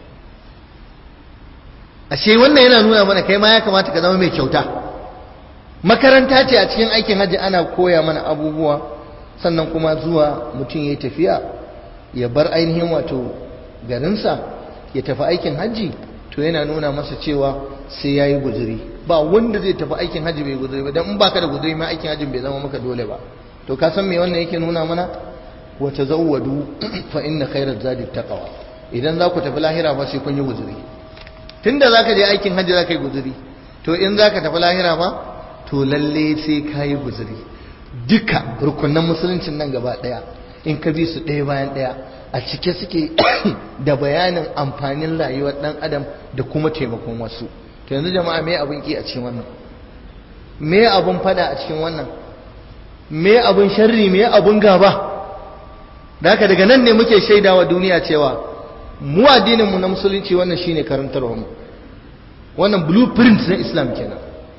[SPEAKER 1] ashe wannan yana nuna mana kai ma ya kamata ka zama mai kyauta makaranta ce a cikin aikin hajji ana koya mana abubuwa sannan kuma zuwa mutum ya yi tafiya ya bar ainihin wato garinsa ya tafi aikin hajji to yana nuna masa cewa sai ya yi guzuri ba wanda zai tafi aikin hajji bai guzuri ba don in baka da guzuri ma aikin hajji bai zama maka dole ba to ka san me wannan yake nuna mana wa tazawwadu fa inna khairaz zadi taqwa idan za ku tafi lahira ba sai kun yi guzuri tunda zaka je aikin hajji zaka yi guzuri to in zaka tafi lahira ba to lalle sai ka yi guzuri duka rukunan musuluncin nan gaba daya in ka bi su ɗaya bayan ɗaya a cike suke da bayanin amfanin rayuwar ɗan adam da kuma taimakon wasu to yanzu jama'a me abin ki a cikin wannan me abin fada a cikin wannan me abin sharri me abin gaba da haka daga nan ne muke shaidawa duniya cewa mu addinin mu na musulunci wannan shine karantarwa mu wannan blueprint na islam kenan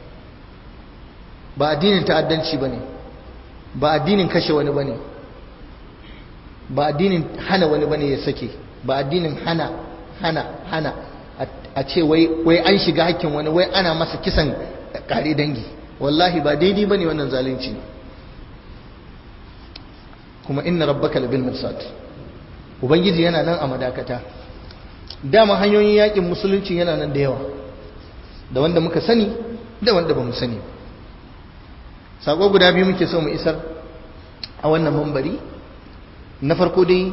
[SPEAKER 1] ba addinin ta'addanci bane ba addinin kashe wani bane ba addinin hana wani bane ya sake ba addinin hana hana hana a ce wai wai an shiga hakkin wani wai ana masa kisan kare dangi wallahi ba daidai bane wannan zalunci ne kuma inna rabbaka labil mirsad ubangiji yana nan a madakata dama hanyoyin yakin musulunci yana nan da yawa da wanda muka sani da wanda ba mu sani sako guda biyu muke so mu isar a wannan mambari na farko dai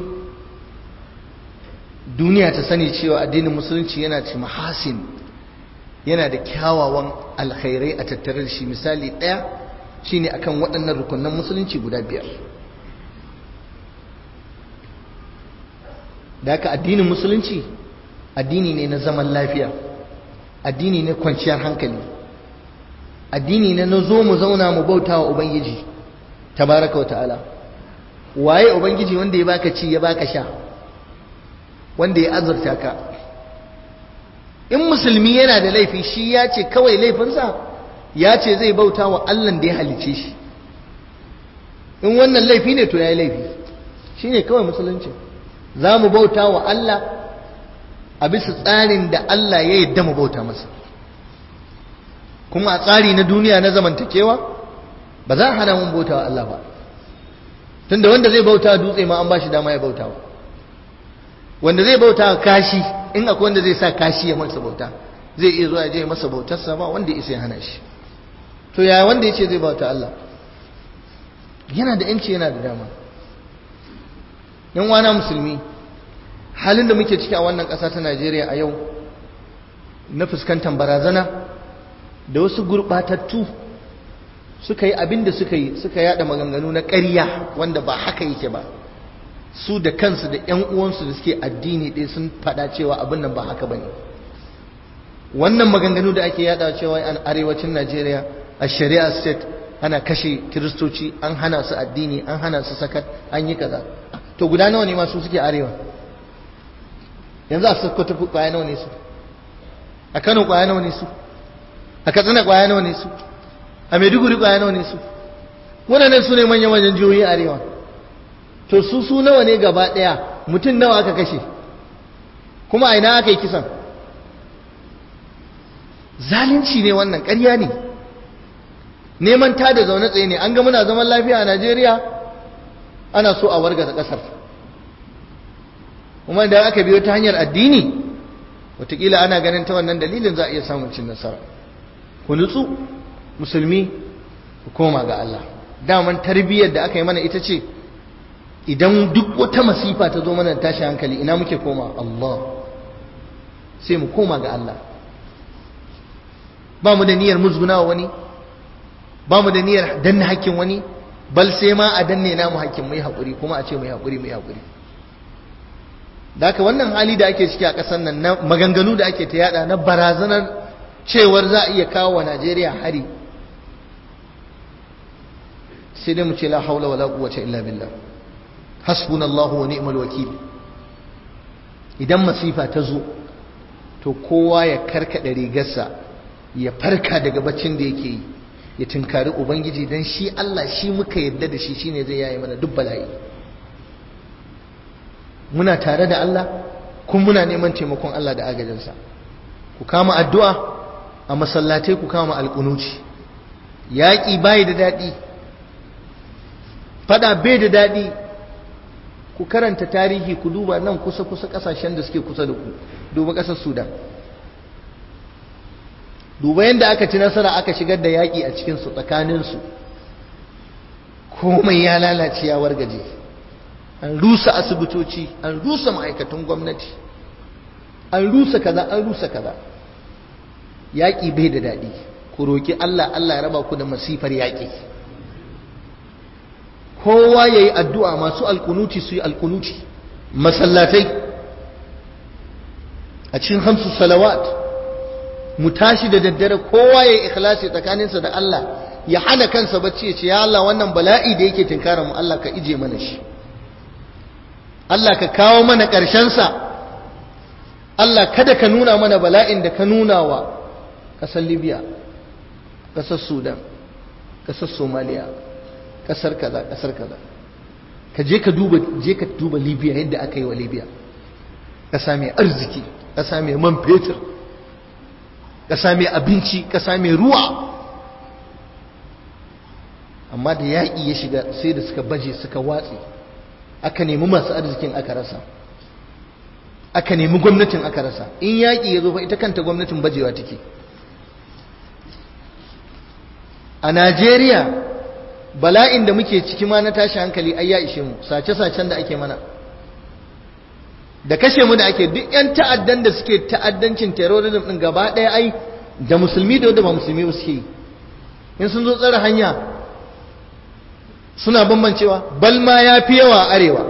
[SPEAKER 1] duniya ta sani cewa addinin musulunci yana ci mahasin yana da kyawawan alkhairai a tattare da shi misali ɗaya shine akan waɗannan rukunan musulunci guda biyar da haka addinin musulunci addini ne na zaman lafiya addini ne kwanciyar hankali addini ne na zo mu zauna mu bauta wa ubangiji tabaraka wa ta'ala waye ubangiji wanda ya baka ci ya baka sha wanda ya azurta ka in musulmi yana da laifi shi ya ce kawai laifinsa ya ce zai bauta wa allah da ya halice shi in wannan laifi ne to ya yi laifi shi ne kawai musulunci za mu bauta wa allah a bisa tsarin da allah ya yadda mu bauta masa kuma a tsari na duniya na zamantakewa ba za a hana mun bauta wa allah ba tunda wanda zai bauta dutse ma an ba shi dama ya bauta wa wanda zai bauta kashi in akwai wanda zai sa kashi ya masa bauta zai iya zuwa je masa bautarsa ba wanda isa ya hana shi to yaya wanda ya ce zai bauta Allah yana da yanci yana da dama yan wana musulmi halin da muke ciki a wannan ƙasa ta Najeriya a yau na fuskantar barazana da wasu gurɓatattu suka yi abin da suka yi suka yada maganganu na ƙarya wanda ba haka yake ba su da kansu da ‘yan uwansu da suke addini ɗaya sun faɗa cewa abin nan ba haka ba ne wannan maganganu da ake yada cewa an arewacin najeriya a shari'a state ana kashe kiristoci an hana su addini an hana su sakat an yi kaza to guda nawa ne masu suke arewa yanzu a sokoto kwaya nawa ne su a kano kwaya nawa ne su a katsina kwaya nawa ne su a maiduguri kwaya nawa ne su waɗannan su ne manya-manyan jihohi arewa to su su nawa ne gaba ɗaya mutum nawa aka kashe kuma a ina aka yi kisan zalunci ne wannan ƙarya ne neman ta da zaune tsaye ne an ga muna zaman lafiya a najeriya ana so a wargaza ƙasar kuma da aka biyo ta hanyar addini watakila ana ganin ta wannan dalilin za a iya samun cin nasara ku nutsu musulmi ku koma ga Allah daman tarbiyyar da aka yi mana ita ce idan duk wata masifa ta zo mana tashi hankali ina muke koma Allah sai mu koma ga Allah ba mu da niyyar musgunawa wani ba mu da niyyar danna hakkin wani bal sai ma a danne namu hakkin mu yi haƙuri kuma a ce mu yi haƙuri mu yi haƙuri da haka wannan hali da ake ciki a ƙasar nan na maganganu da ake ta yada na barazanar cewar za a iya kawo wa Najeriya hari sai dai mu ce la haula wala quwwata illa billah hasbunallahu wa ni'mal wakil idan masifa ta zo to kowa ya karkada rigarsa ya farka daga baccin da yake yi ya tunkari ubangiji dan shi Allah shi muka yadda da shi shine zai yaye mana duk bala'i muna tare da Allah kuma muna neman taimakon Allah da agajinsa ku kama addu'a a masallatai ku kama alƙunuci yaƙi bai da daɗi fada bai da daɗi ku karanta tarihi ku duba nan kusa-kusa ƙasashen da suke kusa da ku duba ƙasar sudan duba yadda aka ci nasara aka shigar da yaƙi a cikinsu tsakaninsu komai ya lalace ya wargaje an rusa asibitoci an rusa ma'aikatan gwamnati an rusa kaza an rusa kaza yaƙi bai da daɗi ku roƙi Allah Allah ya raba ku da masifar yaƙi kowa ya yi addu'a masu alkunuti su yi alkunuti masallatai a cikin hamsu salawat mu tashi da daddare kowa ya yi ikhlasi tsakaninsa da Allah ya hana kansa bacci ya ce ya Allah wannan bala'i da yake tinkara mu Allah ka ije mana shi Allah ka kawo mana ƙarshensa Allah kada ka nuna mana bala'in da ka nuna wa ƙasar Libya ƙasar Sudan ƙasar Somalia ƙasar kaza ƙasar kaza ka je ka duba je ka duba Libya yadda aka yi wa Libya ƙasa mai arziki ƙasa mai man fetur ƙasa mai abinci ƙasa mai ruwa amma da yaƙi ya shiga sai da suka baje suka watse aka nemi masu arzikin aka rasa aka nemi gwamnatin aka rasa in yaƙi ya zo fa ita kanta gwamnatin bajewa take a najeriya bala'in da muke ciki ma na tashi hankali ai ya ishe mu sace-sacen da ake mana da kashe mu da ake duk 'yan ta'addan da suke ta'addancin terrorism din gaba ɗaya ai da musulmi da wanda ba musulmi ba suke yi in sun zo tsare hanya suna bambancewa bal ma ya fi yawa a arewa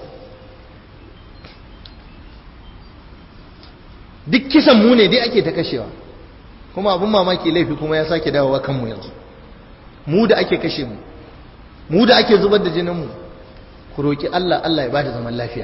[SPEAKER 1] duk kisan mu ne dai ake ta kashewa kuma abin mamaki laifi kuma ya sake dawowa kanmu yanzu mu da ake kashe mu mu da ake zubar da jinin mu ku roki Allah Allah ya bada zaman lafiya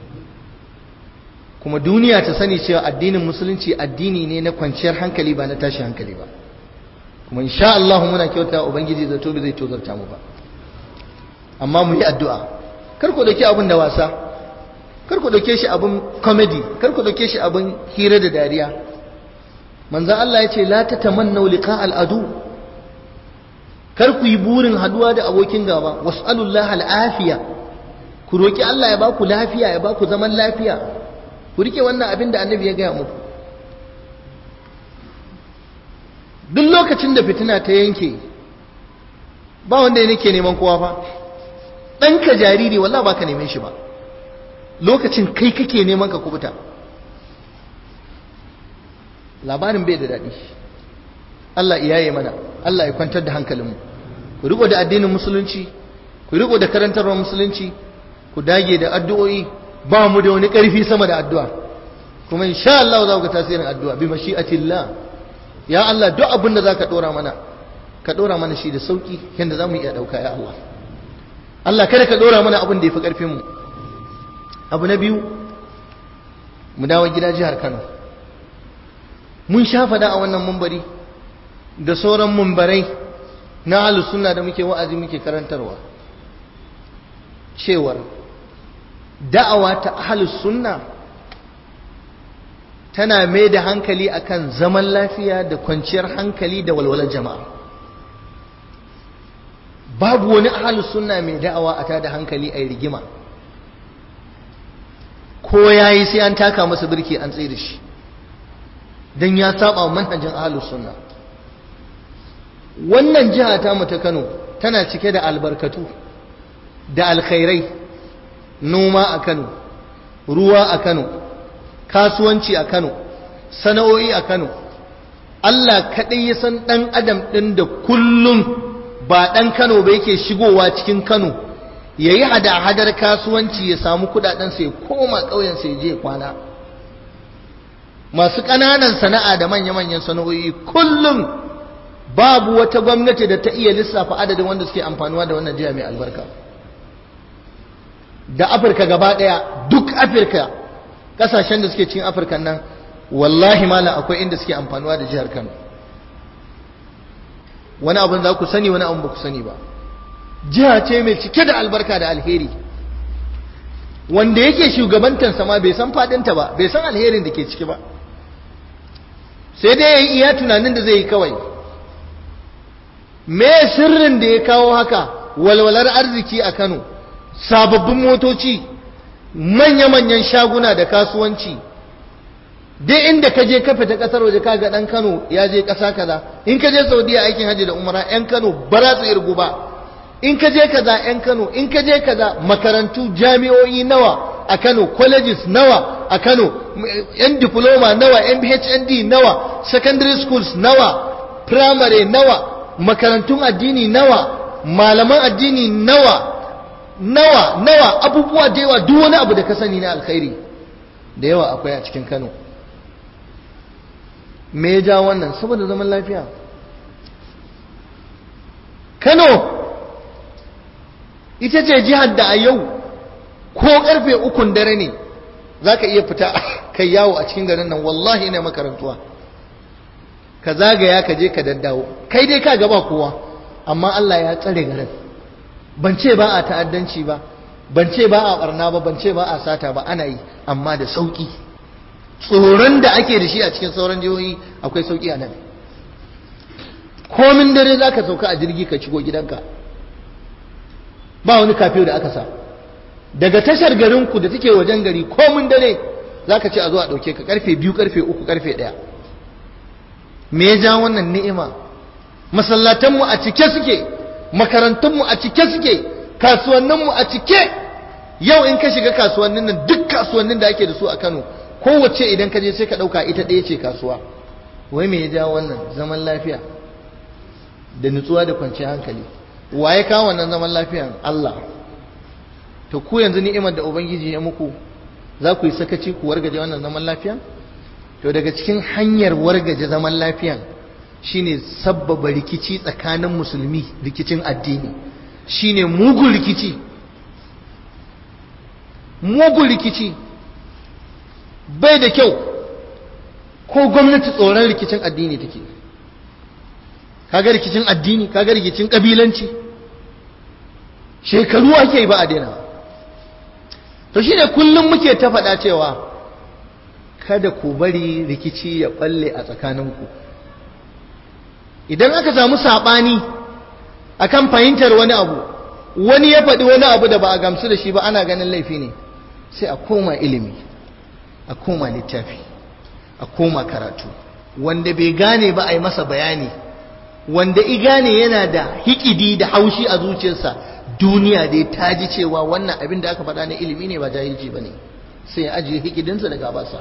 [SPEAKER 1] kuma duniya ta sani cewa addinin musulunci addini ne na kwanciyar hankali ba na tashi hankali ba kuma insha Allah muna kyauta ubangiji zato bai zai tozarta mu ba amma mu yi addu'a kar ku dauki abin da wasa kar ku dauke shi abin comedy kar ku dauke shi abin hira da dariya manzon Allah ya ce la tatamannu liqa al-adu kar ku yi burin haduwa da abokin gaba was'alullah al-afiya ku roki Allah ya baku lafiya ya baku zaman lafiya ku rike wannan abin da annabi ya gaya muku duk lokacin da fitina ta yanke ba wanda ya nake neman kowa fa ɗanka jariri wallah ba ka neman shi ba lokacin kai kake neman ka kubuta labarin bai da daɗi Allah iyaye mana Allah ya kwantar da hankalinmu ku riko da addinin musulunci ku riko da karantarwar musulunci ku dage da addu'o'i ba mu da wani ƙarfi sama da addu'a kuma insha Allah za ku ga tasirin addu'a bi mashi'atillah ya Allah duk abin da zaka dora mana ka dora mana shi da sauki yanda zamu iya dauka ya Allah Allah kada ka dora mana abin da yafi karfin mu abu na biyu mu dawo gida jihar Kano mun sha fada a wannan mumbari da sauran mumbarai na ahlus sunna da muke wa'azi muke karantarwa cewar da'awa ta ahlus sunna tana mai da hankali akan zaman lafiya da kwanciyar hankali da walwalar jama'a babu wani ahlus sunna mai da'awa a tada hankali a rigima ko yayi sai an taka masa birki an tsaye da shi dan ya saba manhajin ahlus sunna wannan jiha ta mu ta Kano tana cike da albarkatu da alkhairai noma a Kano ruwa a Kano kasuwanci a Kano sana'o'i a Kano Allah kaɗai ya san ɗan adam ɗin da kullum ba ɗan Kano ba yake shigowa cikin Kano ya yi hada-hadar kasuwanci ya samu kuɗaɗensa ya koma ƙauyensa ya je kwana masu ƙananan sana'a da manya-manyan sana'o'i kullum babu wata gwamnati da ta iya lissafa adadin wanda suke amfanuwa da wannan jiha mai albarka da afirka gaba ɗaya duk afirka kasashen da suke cikin afirka nan wallahi mala akwai inda suke amfanuwa da jihar kano wani abin za ku sani wani abin ba ku sani ba jiha ce mai cike da albarka da alheri wanda yake shugabantansa ma bai san fadinta ba bai san alherin da ke ciki ba sai dai ya yi iya tunanin da zai yi kawai me sirrin da ya kawo haka walwalar arziki a kano sababbin motoci manya-manyan shaguna da kasuwanci dai inda ka je ka fita kasar waje kaga dan Kano ya je kasa kaza in ka je Saudiya aikin haji da umara yan Kano ba za su irgu ba in ka je kaza yan Kano in ka je kaza makarantu jami'o'i nawa a Kano colleges nawa a Kano yan diploma nawa yan HND nawa secondary schools nawa primary nawa makarantun addini nawa malaman addini nawa nawa nawa abubuwa da yawa duk wani abu da ka sani na alkhairi da yawa akwai a cikin Kano me ya ja wannan saboda zaman lafiya Kano ita ce jihar da a yau ko karfe ukun dare ne za ka iya fita kai yawo a cikin garin nan wallahi ina makarantuwa ka zagaya ka je ka daddawo kai dai ka gaba kowa amma Allah ya tsare garin ban ce ba a ta'addanci ba ban ce ba a barna ba ban ce ba a sata ba ana yi amma da sauki tsoron da ake da shi a cikin sauran jihohi akwai sauki a nan komin dare za ka sauka a jirgi ka shigo gidanka ba wani kafiyo da aka sa daga tashar garinku da take wajen gari komin dare za ka ce a zo a ɗauke ka karfe biyu karfe uku karfe ɗaya me ya ja wannan ni'ima masallatanmu a cike suke makarantunmu a cike suke kasuwanninmu a cike yau in ka shiga kasuwannin nan duk kasuwannin da ake da su a Kano kowace idan ka je sai ka ɗauka ita ɗaya ce kasuwa wai me ya ja wannan zaman lafiya da nutsuwa da kwanciyar hankali wa ya kawo wannan zaman lafiyan Allah to ku yanzu ni'imar da ubangiji ya muku za ku yi sakaci ku wargaje wannan zaman lafiya to daga cikin hanyar wargaje zaman lafiyan shine sabbaba rikici tsakanin musulmi rikicin addini shine mugun rikici mugun rikici bai da kyau ko gwamnati tsoron rikicin addini take kaga rikicin addini kaga rikicin kabilanci shekaru ake yi ba a daina to shine kullum muke ta faɗa cewa kada ku bari rikici ya balle a tsakaninku idan aka samu saɓani akan fahimtar wani abu wani ya faɗi wani abu da ba a gamsu da shi ba ana ganin laifi ne sai a koma ilimi a koma littafi a koma karatu wanda bai gane ba a yi masa bayani wanda i gane yana da hikidi da haushi a zuciyarsa duniya dai ta ji cewa wannan abin da aka faɗa na ilimi ne ba jahilci ba ne sai ya ajiye hikidinsa da gabarsa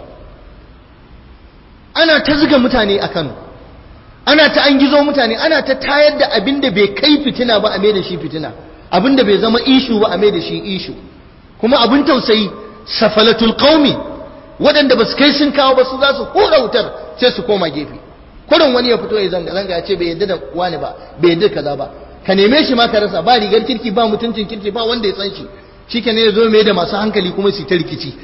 [SPEAKER 1] ana ta zuga mutane a kano ana ta an gizo mutane ana ta tayar da abin da bai kai fitina ba a mai da shi fitina abin da bai zama ishu ba a mai da shi ishu kuma abin tausayi safalatul qaumi waɗanda ba su kai sun kawo ba su za su hura wutar sai su koma gefe kurin wani ya fito ya zanga zanga ya ce bai yadda da wani ba bai yadda kaza ba ka neme shi ma ka rasa ba rigar kirki ba mutuncin kirki ba wanda ya san shi shike ne ya zo mai da masu hankali kuma su ta rikici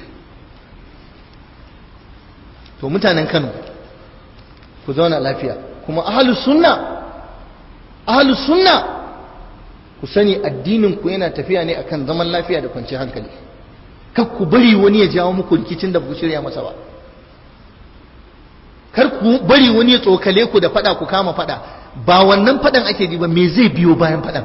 [SPEAKER 1] to mutanen Kano ku zauna lafiya kuma ahlus sunna ahlus sunna ku sani addinin ku yana tafiya ne akan zaman lafiya da kwanciyar hankali kar ku bari wani ya jawo muku rikicin da ku shirya masa ba kar ku bari wani ya tsokale ku da fada ku kama fada ba wannan fadan ake ji ba me zai biyo bayan fadan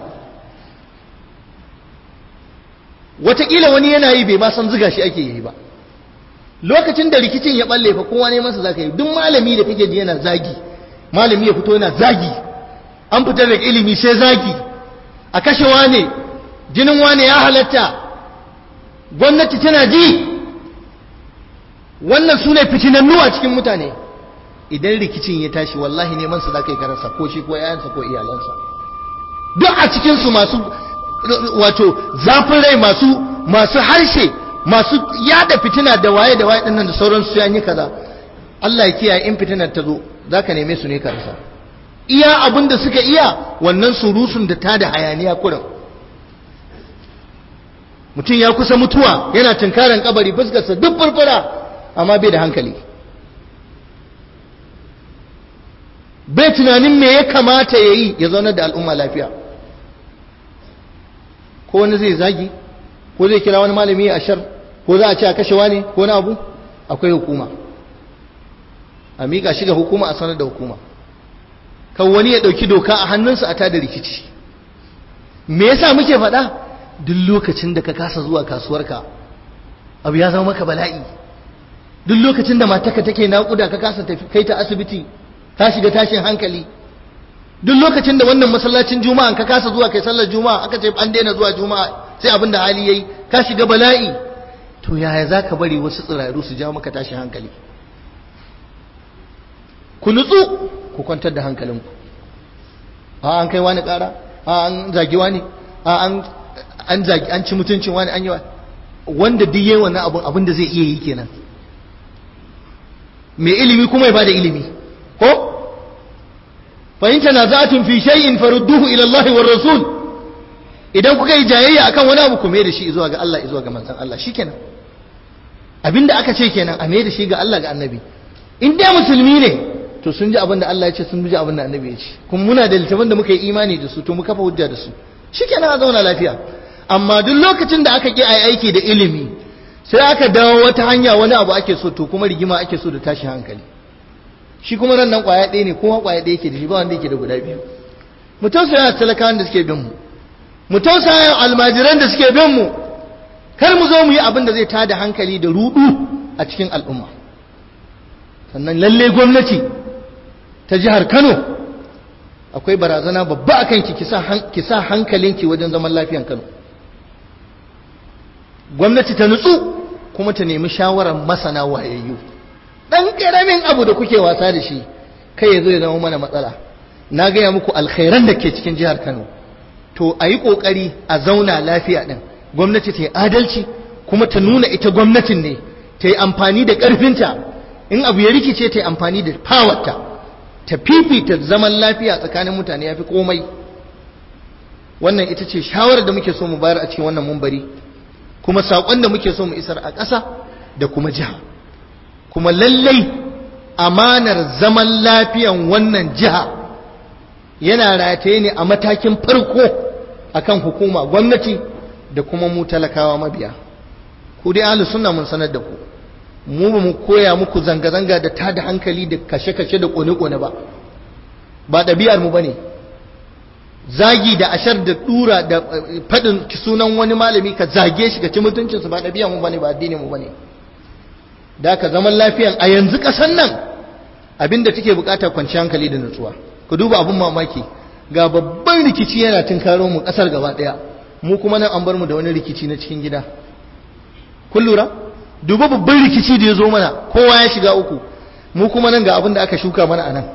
[SPEAKER 1] wataƙila wani yana yi bai ma san ziga shi ake yi ba lokacin da rikicin ya balle fa kowa ne masa zaka yi duk malami da kake ji yana zagi malami ya fito yana zagi an fitar da ilimi sai zagi a kashe wane jinin wane ya halatta gwamnati tana ji wannan su ne fitinannu a cikin mutane idan rikicin ya tashi wallahi neman su zaka yi karasa ko shi ko yayansa ko iyalansa duk a cikin su masu wato zafin rai masu masu harshe masu yada fitina da waye da waye dinnan da sauransu sai an yi kaza Allah ya kiyaye in fitinar ta zo zaka neme su ne ka rasa iya abin da suka iya wannan surusun da ta da hayaniya kurin mutum ya kusa mutuwa yana tunkaran kabari fuskarsa duk furfura amma bai da hankali bai tunanin me ya kamata ya yi ya zaunar da al'umma lafiya ko wani zai zagi ko zai kira wani malami a shar ko za a ce a kashe wani ko na abu akwai hukuma a miƙa shi ga hukuma a sanar da hukuma kan wani ya ɗauki doka a hannunsa a tada rikici me yasa muke faɗa duk lokacin da ka kasa zuwa kasuwarka abu ya zama maka bala'i duk lokacin da matarka take naƙuda ka kasa kai ta asibiti ka shiga tashin hankali duk lokacin da wannan masallacin juma'a ka kasa zuwa kai sallar juma'a aka ce an daina zuwa juma'a sai abin da hali yayi ka shiga bala'i to yaya zaka bari wasu tsiraru su ja maka tashin hankali ku nutsu ku kwantar da hankalinku a an kai wani ƙara a an zagi wani a an an zagi an ci mutuncin wani an yi wanda duk yayi wannan abun abin da zai iya yi kenan mai ilimi kuma ya bada ilimi ko fa in tanaza'tum fi shay'in farudduhu ila Allah war rasul idan kuka yi jayayya akan wani abu ku mai da shi zuwa ga Allah zuwa ga manzon Allah shikenan abinda aka ce kenan a mai da shi ga Allah ga annabi in dai musulmi ne to sun ji abin da Allah ya ce sun ji abin da annabi ya ce kuma muna da littafin da muka yi imani da su to mu kafa hujja da su shikenan a zauna lafiya amma duk lokacin da aka ki ayi aiki da ilimi sai aka dawo wata hanya wani abu ake so to kuma rigima ake so da tashi hankali shi kuma nan nan kwaya ɗaya ne kuma kwaya ɗaya yake da shi ba wanda yake da guda biyu mu tausaya talakawan da suke bin mu mu tausaya almajiran da suke bin mu kar mu zo mu yi abin da zai tada hankali da rudu a cikin al'umma sannan lalle gwamnati ta jihar Kano akwai barazana babba akan ki ki sa hankalinki wajen zaman lafiyan Kano gwamnati ta nutsu kuma ta nemi shawarar masana wayayyu dan karamin abu da kuke wasa da shi kai ya zo ya zama mana matsala na gaya muku alkhairan da ke cikin jihar Kano to a yi ƙoƙari a zauna lafiya ɗin gwamnati ta yi adalci kuma ta nuna ita gwamnatin ne ta yi amfani da ƙarfinta in abu ya rikice ta yi amfani da fawarta ta fifita zaman lafiya tsakanin mutane ya fi komai wannan ita ce shawarar da muke so mu bayar a cikin wannan mumbari kuma saƙon da muke so mu isar a ƙasa da kuma jiha kuma lallai amanar zaman lafiyan wannan jiha yana rataye ne a matakin farko akan hukuma gwamnati da kuma mu talakawa mabiya ku dai ahlus sunna mun sanar da ku mu ba mu koya muku zanga-zanga da tada hankali da kashe-kashe da kone-kone ba ba ɗabi'ar mu bane zagi da ashar da dura da faɗin sunan wani malami ka zage shi ka ci mutuncinsa ba ɗabi'ar mu bane ba addinin mu bane da ka zaman lafiyan a yanzu ƙasan nan abinda take bukata kwanciyar hankali da nutsuwa ku duba abun mamaki ga babban rikici yana tunkaro mu kasar gaba daya mu kuma nan an bar mu da wani rikici na cikin gida kun lura duba babban rikici da ya zo mana kowa ya shiga uku mu kuma nan ga abin da aka shuka mana anan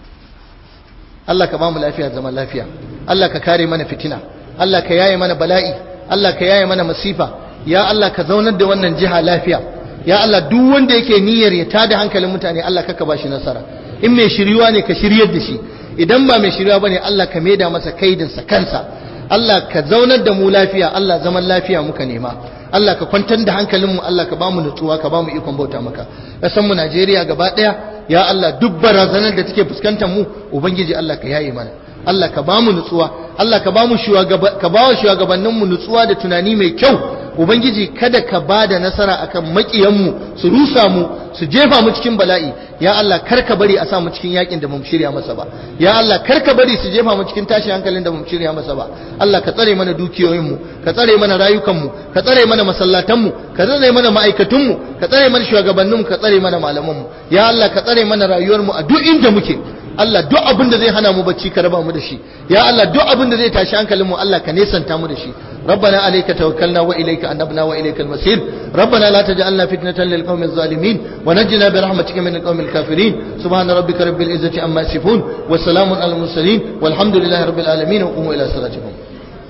[SPEAKER 1] Allah ka ba mu lafiya zaman lafiya Allah ka kare mana fitina Allah ka yaye mana bala'i Allah ka yaye mana masifa ya Allah ka zaunar da wannan jiha lafiya ya Allah duk wanda yake niyyar ya tada hankalin mutane Allah kaka ba shi nasara in mai shiryuwa ne ka shiryar da shi idan ba mai shirya bane Allah ka maida masa kaidinsa kansa Allah ka zaunar da mu lafiya Allah zaman lafiya muka nema Allah ka kwantar da hankalinmu Allah ka bamu nutsuwa ka bamu ikon bauta maka kasan mu Najeriya gaba daya ya Allah duk barazanar da take fuskantar mu ubangiji Allah ka yaye mana Allah ka bamu nutsuwa Allah ka bamu ka bawa shugabannin mu nutsuwa da tunani mai kyau ubangiji kada ka ba da nasara akan makiyanmu su rusa mu su jefa mu cikin bala'i ya Allah kar ka bari a sa mu cikin yakin da mu shirya masa ba ya Allah kar ka bari su jefa mu cikin tashin hankalin da mu shirya masa ba Allah ka tsare mana dukiyoyinmu ka tsare mana rayukanmu ka tsare mana masallatanmu ka tsare mana ma'aikatunmu ka tsare mana shugabanninmu ka tsare mana malamanmu ya Allah ka tsare mana rayuwarmu a duk inda muke Allah duk abin da zai hana mu bacci ka raba mu da shi ya Allah duk abin da zai tashi hankalinmu Allah ka nesanta mu da shi ربنا عليك توكلنا وإليك أنبنا وإليك المصير ربنا لا تجعلنا فتنة للقوم الظالمين ونجنا برحمتك من القوم الكافرين سبحان ربك رب العزة عما يصفون وسلام على المرسلين والحمد لله رب العالمين وقوموا إلى صلاتكم